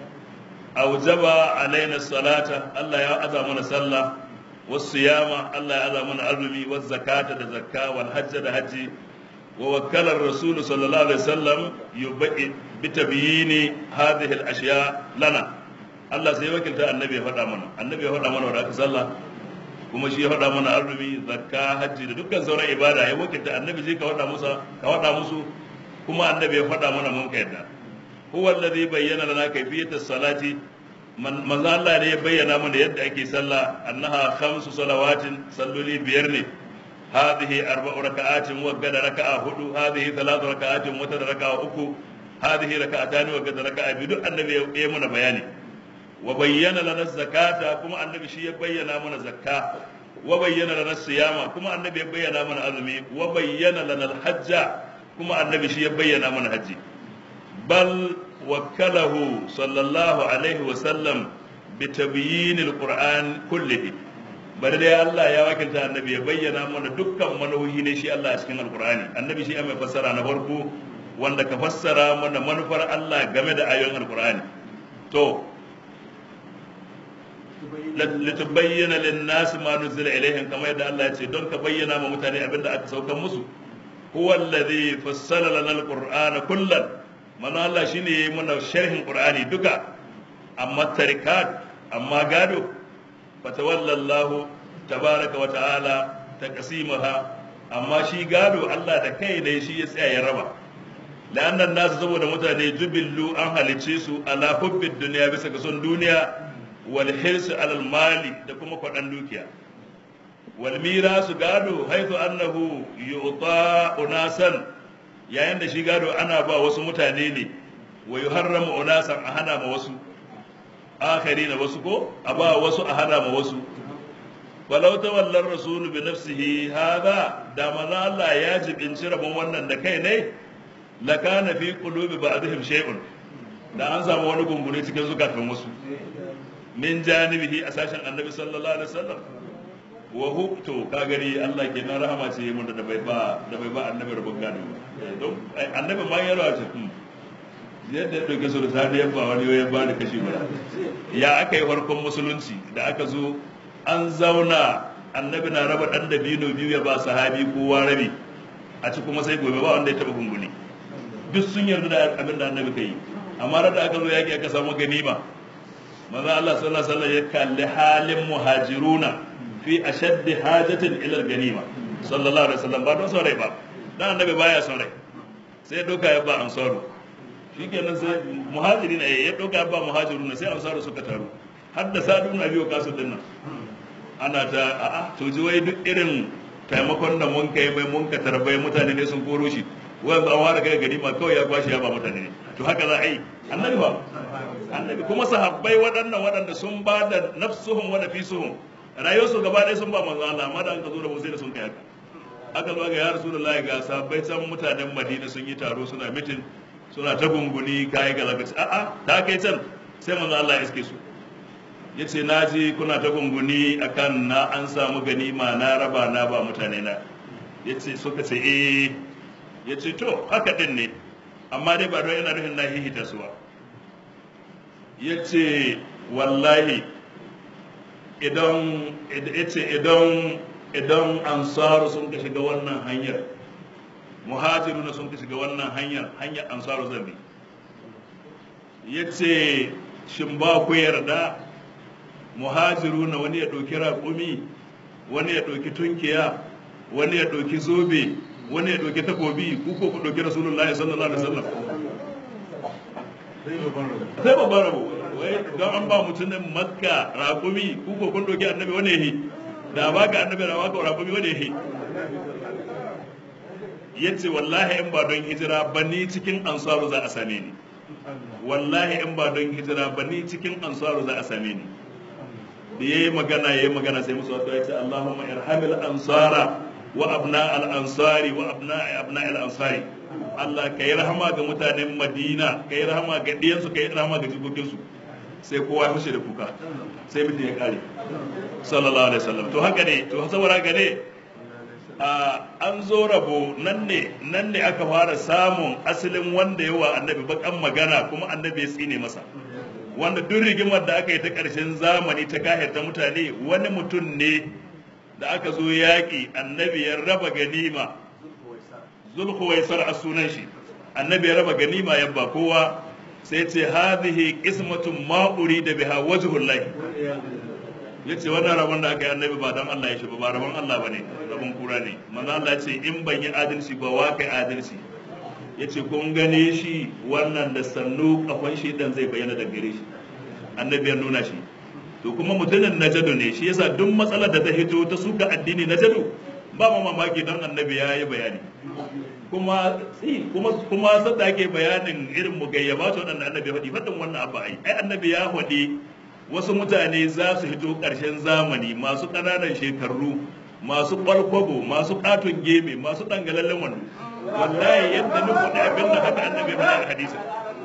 aujaba alaina salata Allah ya aza mana sallah wasu yama Allah ya aza mana azumi wasu zakata da zakka wal hajja da haji wa wakkalar rasul sallallahu alaihi wasallam yubai bi tabyini hadhihi al ashiya lana Allah sai wakilta annabi ya faɗa mana annabi ya faɗa mana wa aka sallah kuma shi ya faɗa mana azumi zakka hajji da dukkan sauran ibada ya wakilta annabi zai ka faɗa musu ka faɗa musu kuma annabi ya faɗa mana mun ka yadda huwa alladhi bayyana lana kayfiyat as-salati manzo Allah ne ya bayyana mana yadda ake sallah annaha khamsu salawatin salloli biyar ne hadhihi arba'u raka'atin wa gada raka'a hudu hadhihi thalathu raka'atin wa tada raka'a uku hadhihi raka'atan wa gada raka'a biyu duk annabi ya yi mana bayani wa bayyana lana zakata kuma annabi shi ya bayyana mana zakka wa bayyana lana siyama kuma annabi ya bayyana mana azumi wa bayyana lana al-hajja kuma annabi shi ya bayyana mana haji bal wakkalahu sallallahu alaihi wa sallam bi tabyin al-qur'an kullihi bari dai Allah ya wakilta annabi ya bayyana mana dukkan manohi ne shi Allah a cikin alqur'ani annabi shi mai fassara na farko wanda ka fassara mana manufar Allah game da ayoyin alqur'ani to litubayyana lin-nas ma nuzila ilaihim kamar yadda Allah ya ce don ka bayyana ma mutane abinda aka saukan musu huwa alladhi fassala lana al-qur'ana kullan mana Allah shine yayi mana sharhin qur'ani duka amma tarikat amma gado fatawalla Allah tabaraka wa ta'ala taqsimaha amma shi gado Allah da kai ne shi ya tsaya ya raba la'annan nasu saboda mutane jubillu an halice su ala hubbid duniya bisa ga son duniya wal hirsu alal mali da kuma kwaɗan dukiya wal mirasu gado haithu annahu yu'ta unasan yayin da shi gado ana ba wasu mutane ne wa yuharramu unasan a hana ma wasu akhari na wasu ko a ba wasu a hana ma wasu walau tawallar rasulu bi nafsihi hada da manzo Allah ya jibinci rabon wannan da kai ne lakana fi qulubi ba'dihim shay'un da an samu wani gungune cikin zukatan wasu min janibihi a sashen annabi sallallahu alaihi wasallam wa hukto ka gani Allah ke na rahama ce mun da bai ba da bai ba annabi rabon gado don annabi ma ya rawace yadda ya dauke su da sani ya ba wani ya ba da kashi guda ya aka yi farkon musulunci da aka zo an zauna annabi na raba dan da bino biyu ya ba sahabi kowa rabi a ci kuma sai gobe ba wanda ya taba gunguni duk sun yarda da abin da annabi kai amma da aka zo yaki aka samu ganima manzo Allah sallallahu alaihi wasallam ya kalli halin muhajiruna fi ashaddi hajatin ila ganima sallallahu alaihi wasallam ba don son rai ba dan annabi baya son rai sai ya doka ya ba ansaru shikenan sai muhajiri ne ya doka ya ba muhajiruna sai ansaru suka taru har da sadu na biyo kasu dinnan ana ta a'a to ji wai duk irin taimakon da mun kai mai mun ka tarbai mutane ne sun koro shi wai an ware kai ganima kawai ya kwashi ya ba mutane ne to haka za a yi annabi ba annabi kuma sahabbai waɗannan waɗanda sun ba da nafsuhum wa nafisuhum rayuwarsu gaba ɗaya sun ba manzo Allah amma da an ka zo da mu sai da sun kai haka aka zo ga ya rasulullahi ga sahabbai can mutanen Madina sun yi taro suna mitin suna ta gunguni kai ga zaka a'a ta kai can sai manzo Allah ya iske su yace na ji kuna ta gunguni akan na an samu ganima na raba na ba mutane na yace suka ce eh yace to haka din ne amma dai ba don yana nufin na hihita su ba yace wallahi idan yace idan idan ansaru sun ka shiga wannan hanyar muhajiruna sun ka shiga wannan hanyar hanyar ansaru zan bi ya ce shin ba ku yarda muhajiru na wani ya ɗauki raƙumi wani ya ɗauki tunkiya wani ya ɗauki zobe wani ya ɗauki takobi ku ko ku ɗauki rasulullahi sallallahu alaihi wasallam sai babban rabo wai don an ba mutumin makka raƙumi ku ko kun ɗauki annabi wani yahi da ba ka annabi da ba ka raƙumi wani yahi ya ce wallahi in ba don hijira ba ni cikin ansaru za a same ni wallahi in ba don hijira ba ni cikin ansaru za a same ni da ya yi magana ya yi magana sai musu wasu ya ce Allahumma irhamil ansara wa abna al ansari wa abna abna al ansari Allah ka yi rahama ga mutanen Madina ka yi rahama ga diyansu ka yi rahama ga jikokinsu sai kowa ya fashe da kuka sai mutum ya kare sallallahu alaihi wasallam to haka ne to saboda haka ne an zo rabo nan ne nan ne aka fara samun asalin wanda yawa annabi bakan magana kuma annabi ya tsine masa wanda duk rigimar da aka yi ta ƙarshen zamani ta kahirta mutane wani mutum ne da aka zo yaƙi annabi ya raba ganima zulhuwaisar a sunan shi annabi ya raba ganima ya ba kowa sai ce hadhihi qismatun ma da biha wajhullahi ya ce wannan rabon da aka yi annabi ba don Allah ya shi ba ba rabon Allah ba ne rabon kura ne manzo Allah ce in ban yi adalci ba wa kai adalci ya ce kun gane shi wannan da sannu kafan shi dan zai bayyana da gare shi annabi ya nuna shi to kuma mutumin najadu ne shi yasa duk matsalar da ta hito ta suka addini najadu ba ma mamaki don annabi ya yi bayani kuma kuma kuma sadda ake bayanin irin mugayyaba to wannan annabi ya faɗi faɗin wannan abu ai ai annabi ya faɗi wasu mutane za su hito ƙarshen zamani masu ƙananan shekaru masu ƙwalkwabo masu ƙaton geme masu ɗangalallen wando wallahi yadda ni faɗi abin da haka annabi faɗa a hadisi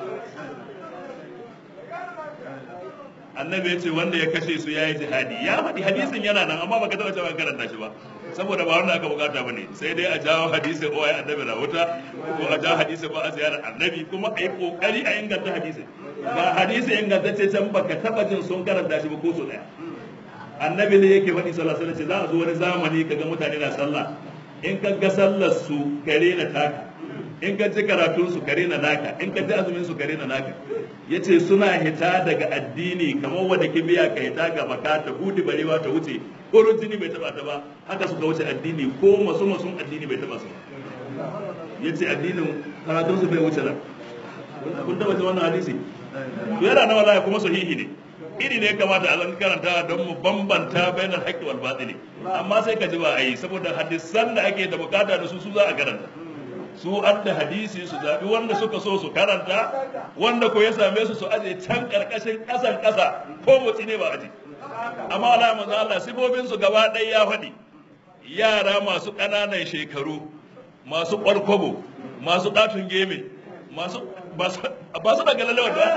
annabi ya ce wanda ya kashe su ya yi jihadi ya faɗi hadisin yana nan amma baka taɓa cewa karanta shi ba saboda ba wanda aka bukata ba ne sai dai a jawo hadisin o ya annabi na wuta ko a jawo hadisin ba a ziyarar annabi kuma a yi kokari a inganta hadisin ga hadisi ingantacce can baka taɓa jin sun karanta shi ba ko su ɗaya annabi ne yake faɗi sallallahu alaihi wasallam za a zo wani zamani kaga mutane na sallah in ka ga sallar su kare na taka in ka ji karatun su kare na naka in ka ji azumin su kare na naka yace suna hita daga addini kamar wanda kibiya ka hita ga baka ta hudi barewa ta wuce ko jini bai taba ta ba haka suka wuce addini ko masu masun addini bai taba su yace addinin karatun su bai wuce nan kun taba ji wannan hadisi to yana na wallahi kuma sahihi ne iri ne kamata a zan karanta don mu bambanta bayanan haƙƙi wal batili amma sai ka ji ba a yi saboda hadisan da ake da bukata da su su za a karanta su an da hadisi su zaɓi wanda suka so su karanta wanda ko ya same su su aje can ƙarƙashin ƙasan ƙasa ko motsi ne ba aje amma Allah manzo Allah sifofin su gaba ɗaya ya faɗi yara masu ƙananan shekaru masu ƙwarkwabo masu ɗatun geme masu ba su daga lalawa da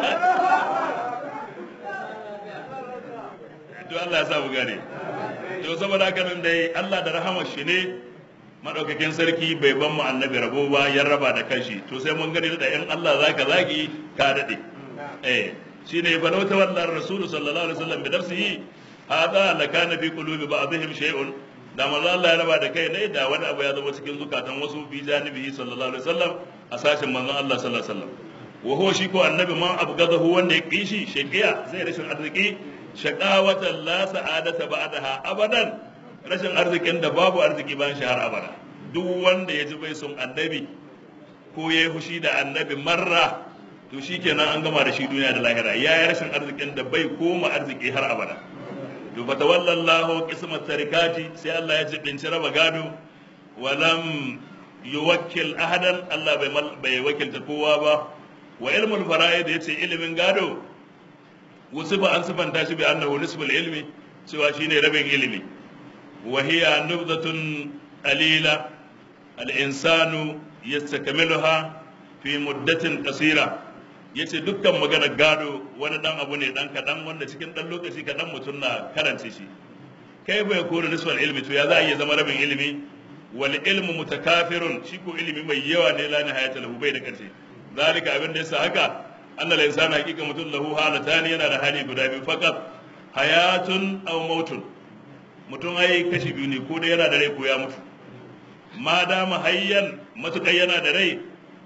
to Allah ya sa mu gane to saboda haka nan dai Allah da rahama shi ne madaukakin sarki bai ban mu annabi rabo ba ya raba da kanshi to sai mun gani da in Allah zaka zagi ka dade eh shine fa law tawalla rasulu sallallahu alaihi wasallam bi nafsihi hada la kana fi qulubi ba'dihim shay'un da manzo Allah ya raba da kai ne da wani abu ya zama cikin zukatan wasu bi janibihi sallallahu alaihi wasallam a sashin manzon Allah sallallahu alaihi wasallam wa huwa shi ko annabi man abgadahu wanda ya kishi shaqiya zai rashin arziki shaqawatan la sa'adata ba'daha abadan rashin arzikin da babu arziki bayan shi har abada duk wanda ya ji bai son annabi ko ya yi fushi da annabi marra to shikenan an gama da shi duniya da lahira ya yi rashin arzikin da bai koma arziki har abada to fa tawallallahu qismat tarikati sai Allah ya jibinci raba gado walam yuwakkil ahadan Allah bai bai wakilta kowa ba wa ilmul fara'id yace ilimin gado wasu ba an sifanta shi bi annahu nisbul ilmi cewa shine rabin ilimi wa hiya nubdatun qalila al-insanu yastakmiluha fi muddatin qasira yace dukkan magana gado wani dan abu ne dan kadan wanda cikin dan lokaci kadan mutum na karance shi kai bai kore nisbal ilmi to ya za a iya zama rabin ilimi wal ilmu mutakafirun shi ko ilimi mai yawa ne la nihayata lahu bai da karshe zalika abin da yasa haka Allah la insana hakika mutum lahu halatani yana da hali guda biyu faqat hayatun aw mautun mutum ai kashi biyu ne ko da yana da rai ko ya mutu ma dama hayyan matuƙar yana da rai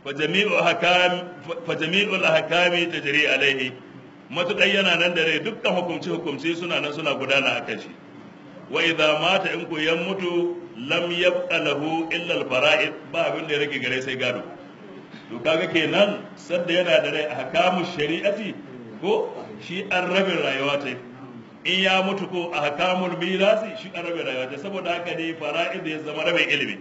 fa jami'u hakam fa jami'ul ahkami tajri alaihi matuƙar yana nan da rai dukkan hukumce hukumce suna nan suna gudana a kan shi wa idza mata in ko yan mutu lam yabqa lahu illa al-fara'id ba abin da ya rage gare sai gado to kaga kenan sadda yana da rai ahkamu shari'ati ko shi an rabin rayuwa ta in ya mutu ko ahkamul mirasi shi an rabin rayuwa ta saboda haka ne fara'id ya zama rabin ilimi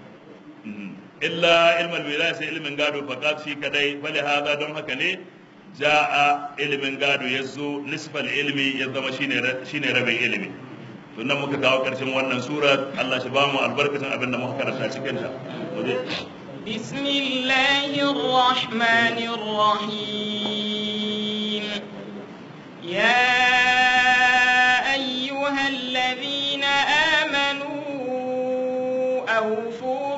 illa ilmal mirasi ilmin gado faqat shi kadai fali hada don haka ne ja'a ilimin gado ya zo nisfal ilmi ya zama shine rabin ilimi to nan muka kawo karshen wannan sura Allah shi ba mu albarkacin abin da muka karanta cikin ta بسم الله الرحمن الرحيم يا أيها الذين آمنوا أوفوا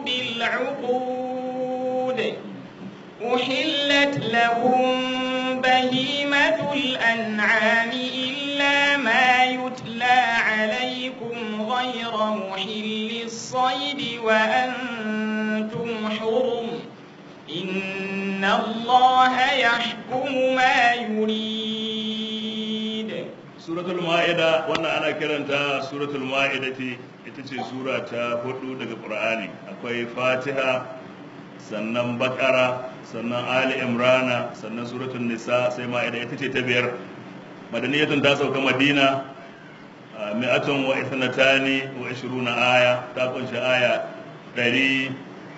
بالعقود أحلت لكم بهيمة الأنعام إلا ما يتلى عليكم غير محل الصيد وأنتم حرم إن الله يحكم ما يريد suratul ma'ida wannan ana kiranta suratul ma'idati ita ce sura ta hudu daga qur'ani akwai fatiha sannan bakara sannan ali imrana sannan suratul nisa sai ma'ida ita ce ta biyar madaniyatun ta sauka madina mi'atun wa ithnatani wa ishruna aya ta kunshi aya ɗari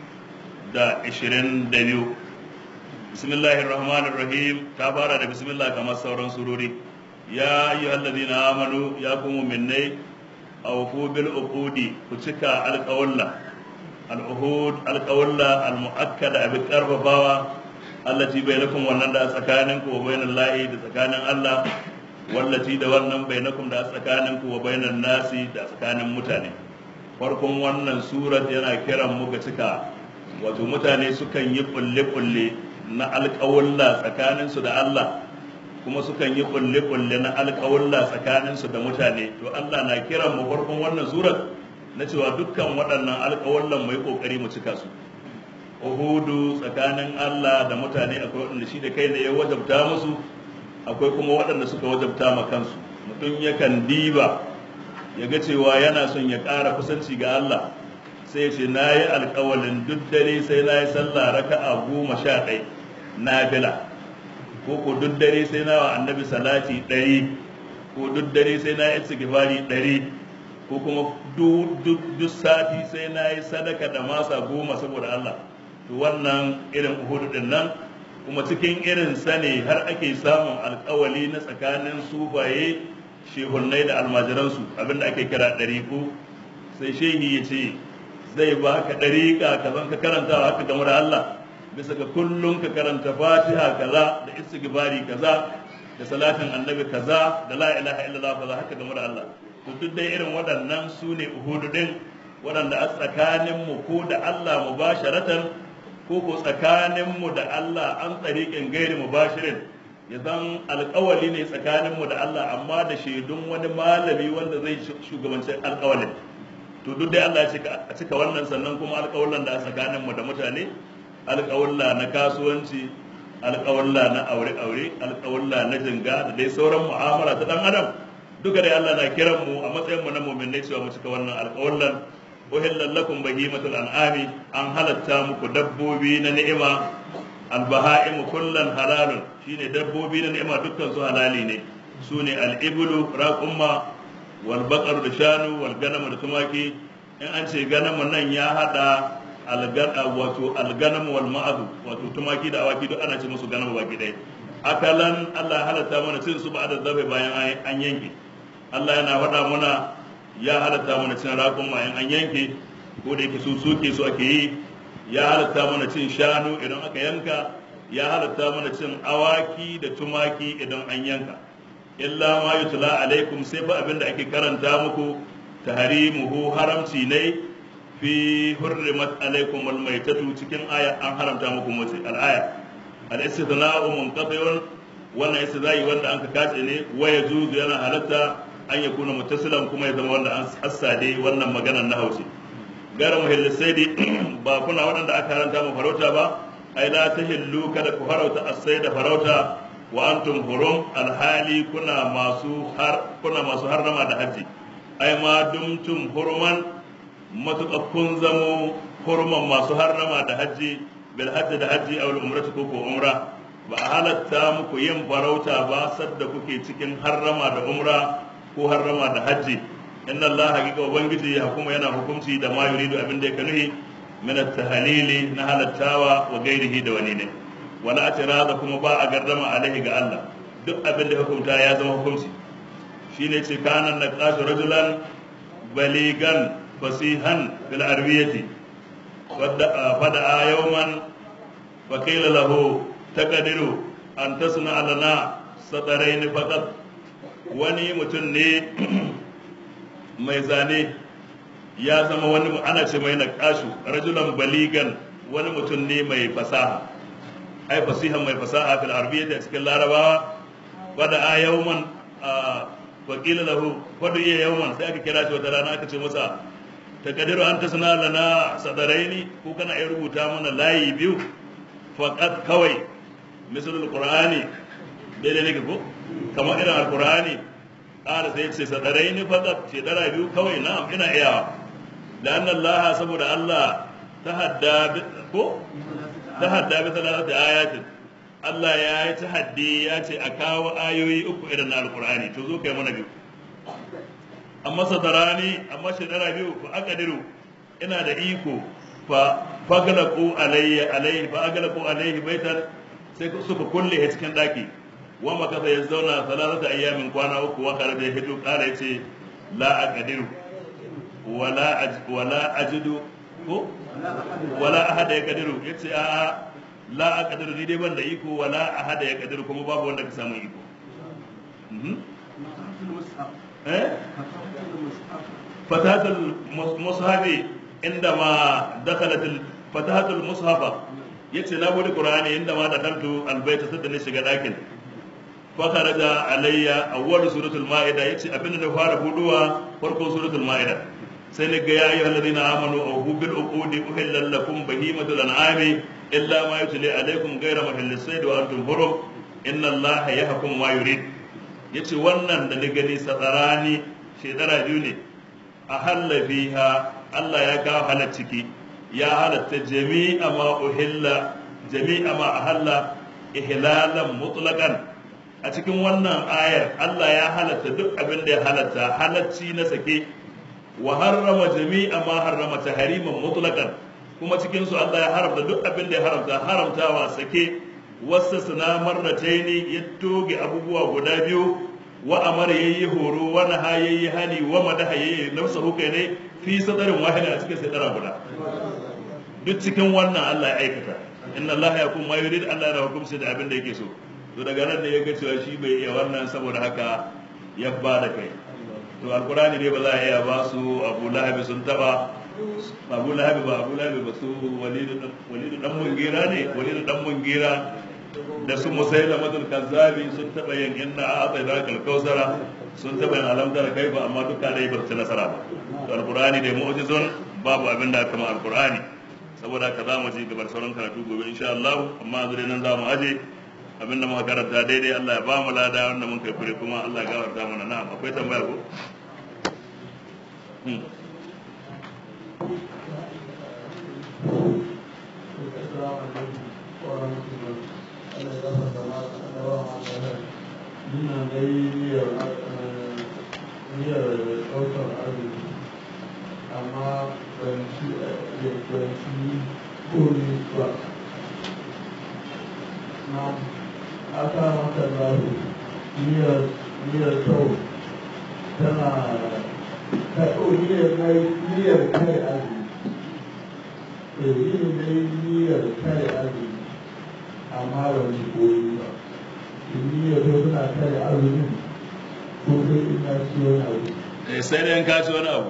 da ishirin da biyu bismillahir rahmanir rahim ta fara da bismillah kamar sauran surori ya ayyuhal ladina amanu ya ku mu'minai awfu bil uqudi ku cika alqawla al-uhud alqawla al-mu'akkada bi karfafawa allati bainakum wannan da tsakanin ku wa bainal lahi da tsakanin Allah wallati da wannan bainakum da tsakanin ku wa bainan nasi da tsakanin mutane farkon wannan surat yana kiran mu ga cika wato mutane sukan yi kulle-kulle na alƙawulla tsakaninsu da Allah kuma sukan yi kulle-kulle na alƙawulla tsakaninsu da mutane to Allah na kiran mu farkon wannan surat na cewa dukkan waɗannan alƙawullan mai ƙoƙari mu cika su uhudu tsakanin Allah da mutane akwai waɗanda shi da kai ne ya wajabta musu akwai kuma waɗanda suka wajabta ma kansu mutum yakan diba ya ga cewa yana son ya ƙara kusanci ga Allah sai ce na yi alkawalin duk dare sai na yi sallah raka'a goma sha ɗai na bila ko ko duk dare sai na wa annabi salati ɗari ko duk dare sai na yi istighfari ɗari ko kuma duk sati sai na yi sadaka da masa goma saboda Allah to wannan irin uhudu din nan kuma cikin irin sane har ake samun alkawali na tsakanin sufaye shehunnai da almajiransu abinda ake kira ɗariku sai shehi ya ce zai ba ka ɗariƙa ka zan ka karanta haka game da Allah bisa ga kullum ka karanta fatiha kaza da istighfari kaza da salatin annabi kaza da la ilaha illallah kaza haka game da Allah to duk dai irin waɗannan su ne uhudu din waɗanda a tsakanin mu ko da Allah mubasharatan ko ko tsakanin mu da Allah an tsariƙin gairi mubashirin ya zan alƙawali ne tsakanin mu da Allah amma da shaidun wani malami wanda zai shugabanci alƙawalin to duk dai Allah ya cika wannan sannan kuma alƙawallan da a tsakaninmu da mutane alƙawalla na kasuwanci alƙawalla na aure-aure alƙawalla na jinga da dai sauran mu'amala ta dan adam duka dai Allah na kiran mu a matsayin mu na mu'minai cewa mu cika wannan alƙawallan uhillan lakum bahimatul an'ami an halatta muku dabbobi na ni'ima albaha'im kullan halalun shine dabbobi na ni'ima dukkan su halali ne sune al-iblu raqumma walbaƙar da shanu walganama da tumaki in an ce ganama nan ya hada wato alganama wal ma'adu wato tumaki da awaki duk ana ce musu ganama baki ɗaya akalan Allah ya halatta mana cin su ba da zabe bayan an yanke Allah yana faɗa mana ya halatta mana cin raƙon ma an yanke ko da yake su suke su ake yi ya halatta mana cin shanu idan aka yanka ya halatta mana cin awaki da tumaki idan an yanka illa ma yutla alaikum sai fa abinda ake karanta muku tahrimuhu haramci ne fi hurrimat alaikum wal maitatu cikin aya an haramta muku mace al aya al istithna'u munqati'un wannan istithna'i wanda an ka kace ne wa yajuzu yana halatta an yakuna muttasilan kuma ya zama wanda an hassade wannan maganar na hausa gara muhillisaidi ba kuna waɗanda aka haranta mu farauta ba ai la tahillu kada ku farauta asai da farauta wa antum hurum alhali kuna masu har kuna masu harrama da haji ai ma dumtum hurman matuƙa kun zamo hurman masu harrama da haji bil hajji da haji aw umratu ko ko umra ba a halatta muku yin farauta ba sadda kuke cikin harrama da umra ko harrama da haji inna allaha hakika ubangiji ya hukuma yana hukunci da ma yuridu abin da ya nuhi min at-tahlili na halattawa wa gairihi da wani ne wala atirada kuma ba a gardama alaihi ga Allah duk abin da hukunta ya zama hukunci shine ce kana naqashu rajulan baligan fasihan fil arbiyati fada yawman fa qila lahu taqdiru an tasna lana sadarain faqat wani mutum ne mai zane ya zama wani ana ce mai naqashu rajulan baligan wani mutum ne mai fasaha ai fasihan mai fasaha fil arabiyyah a cikin larabawa wada a yawman wa qila lahu wada iya yawman sai aka kira shi wata rana aka ce masa takadiru an tasna lana sadaraini ko kana iya rubuta mana layi biyu faqat kawai misal alqur'ani dai ne ko kamar irin alqur'ani ƙara sai ce sadaraini faqat ce dara biyu kawai na'am ina iyawa لأن الله saboda Allah tahadda ko tahadda bi thalathati ayatin Allah ya yi tahaddi ya ce a kawo ayoyi uku irin na alqur'ani to zo kai mana biyu amma sadarani amma shekara biyu fa aqdiru ina da iko fa faglaqu alayya alayhi fa aglaqu alayhi baitan sai suka kulle a cikin daki wa makasa ya zauna salatata ayyamin kwana uku wa kare da hito kara yace la aqdiru wala wala ajidu ko wala ahada ya kadiru yace a la aqdiru ni dai ban da iko wala ahada ya kadiru kuma babu wanda ka samu iko eh fatatul mushafi indama dakhalat fatatul mushafa yace na bude qur'ani indama dakaltu albayta sadda ne shiga dakin fa kharaja alayya awwal suratul maida yace abinda da fara buduwa farkon suratul maida sai ni ga yayi alladhina amanu aw bil uqudi uhilla lakum bahimatul an'ami illa ma yutli alaykum ghayra mahillis sayd wa antum hurum inna allaha yahkum ma yurid yace wannan da ni gani sadarani shedara biyu ne a halla fiha Allah ya kawo halar ciki ya halatta jami'a ma uhilla jami'a ma ahalla ihlalan mutlaqan a cikin wannan ayar Allah ya halatta duk abin da ya halatta halacci na sake wa harrama jami'a ma harrama tahriman mutlaqan kuma cikin su Allah ya haramta duk abin da ya haramta haramtawa sake wasa suna marrataini ya toge abubuwa guda biyu wa amara yayi horo wa naha yayi hani wa madaha yayi nafsa hukai ne fi sadarin wahida a cikin sadara guda duk cikin wannan Allah ya aikata inna Allah ya kuma yurid Allah ya hukunci da abin da yake so to daga nan ne ya ga cewa shi bai iya wannan saboda haka ya ba da kai to alkurani ne ba za a iya ba su abu lahabi sun taba abu lahabi ba abu lahabi ba su walidu dan mungira ne walidu dan mungira da su musaila madul kazzabi sun taba yin inna a atsai da kalkausara sun taba yin alamdar kai ba amma duka dai ba su nasara ba to alkurani ne mu'jizun babu abin da aka ma alkurani saboda ka za mu ji gabar sauran karatu gobe insha Allah amma yanzu dai nan za mu aje abin da muka karanta daidai Allah ya ba mu lada wanda mun kai fure kuma Allah ya gafarta mana na'am akwai tambaya ko Ina da niyyar niyyar ɗaukar arziki amma ban ci ban ci komi ba. Na aka maka zaru niyyar niyyar kyau tana ka niyyar na niyyar kai azumi. Eh yin na niyyar kai azumi amma ban ci komi ba. Niyyar kyau tana kai azumin ko sai ina ci wani abu. eh sai dai in ka ci wani abu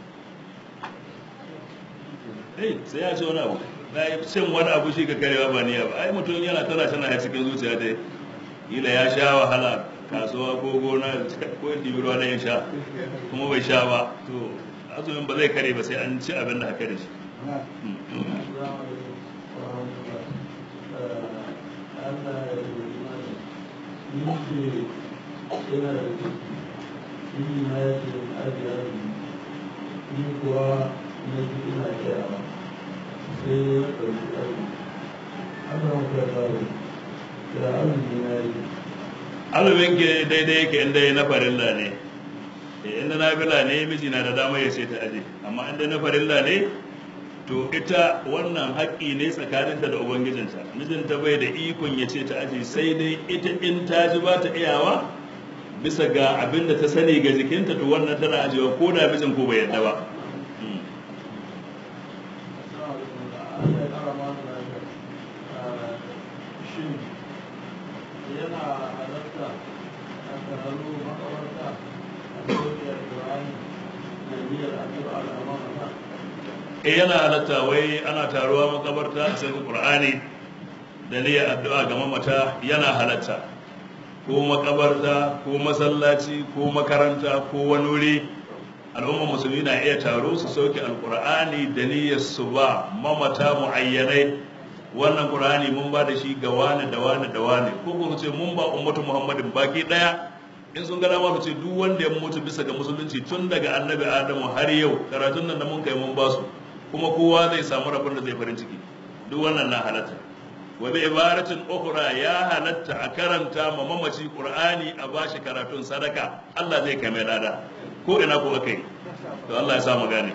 eh sai ya ci wani abu na yi cin wani abu shi ka karewa ba niyya ba ai mutum yana tana tana ya cikin zuciya dai kila ya sha wahala kasuwa ko gona ko yin ɗibi ruwa na yin sha kuma bai sha ba to azumin ba zai kare ba sai an ci abin da haka da shi ni ce yana da ciki shi na ya ce in ajiye azumi ni kuwa na ji ina kyawa sai ya ɗauki azumi aka muka dawo da azumi na yi azumin ke daidai yake inda ya na farilla ne Eh, inda na fila ne miji na da dama ya ce ta aje amma inda na farilla ne to ita wannan haƙƙi ne tsakaninta da ubangijinta mijinta bai da ikon ya ce ta aje sai dai ita in ta ji ba ta iyawa bisa ga abin da ta sani ga jikinta to wannan tana ajewa ko da mijin ko bai yadda ba Mm. Allah ya ƙara mana lafiya. Ah, Shin yana halatta a kararo makabarta a sauƙiyar Ƙur'ani da niyyar addu'a al'amama eh yana halatta wai ana taruwa makabarta a sai qur'ani da niyyar addu'a ga mamata yana halatta ko makabarta ko masallaci ko makaranta ko wani wuri al'umma musulmi na iya taro su sauke alqur'ani da niyyar su ba mamata muayyanai wannan qur'ani mun ba da shi ga wani da wani da wani ko ko su ce mun ba ummatu muhammadin baki daya in sun gada ma su ce duk wanda ya mutu bisa ga musulunci tun daga annabi adamu har yau karatun nan da mun kai mun ba su kuma kowa zai samu rabon da zai farin ciki duk wannan na halatta wa bi ibaratin ukhra ya halatta a karanta ma mamaci qur'ani a bashi karatun sadaka Allah zai kai mai lada ko ina ko akai to Allah ya sa mu gane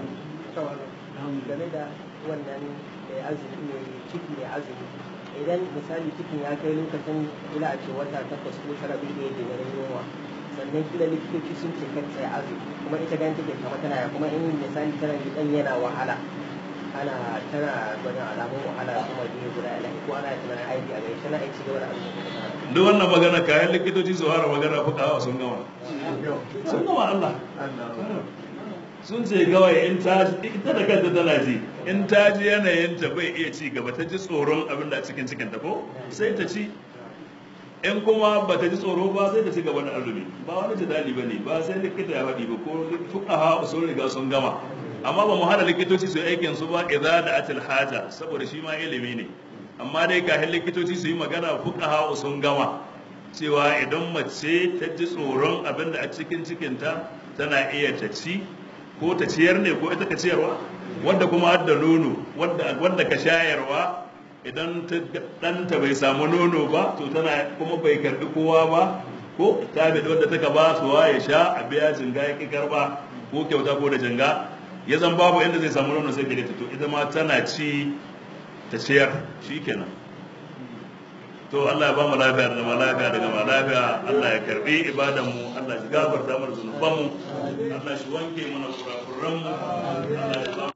game da wannan mai azumi mai ciki mai azumi idan misali cikin ya kai lokacin ila a ce wata takwas ko tara bai iya jigarin yunwa sannan kila likitoci sun ce kan sai azumi kuma ita ganin take kama tana ya kuma in misali tana ji dan yana wahala ana tana gwada alamun wahala kuma biyu guda ilahi ko ana tunanin aiki a gari tana aiki gaba da azumi duk wannan magana kayan likitoci su fara magana fuka sun gama sun gama Allah sun ce kawai in ta ita da kanta tana ji in ta ji yanayinta bai iya ci gaba ta ji tsoron abin da a cikin cikinta ko sai ta ci in kuma ba ta ji tsoro ba sai ta ci gaba da azumi ba wani jidali ba ne ba sai likita ya faɗi ba ko fuqaha sun riga sun gama amma ba mu hana likitoci su yi aikin su ba idza da atil haja saboda shi ma ilimi ne amma dai kafin likitoci su yi magana fuqaha sun gama cewa idan mace ta ji tsoron abin da a cikin cikinta tana iya ta ci ko ta ciyar ne ko ita ka ciyarwa wanda kuma har da nono wanda wanda ka shayarwa idan ta ɗanta bai samu nono ba to tana kuma bai karbi kowa ba ko ta bi wanda ta ba su ya sha a biya jinga ya ki karba ko kyauta ko da jinga ya zan babu inda zai samu nono sai gare ta to ita ma tana ci ta ciyar shikenan to Allah ya ba mu lafiya da zama lafiya da gama lafiya Allah ya karbi ibadan mu Allah ya gafarta mana zunuban mu Allah shi wanke mana kurakuran mu Allah ya ba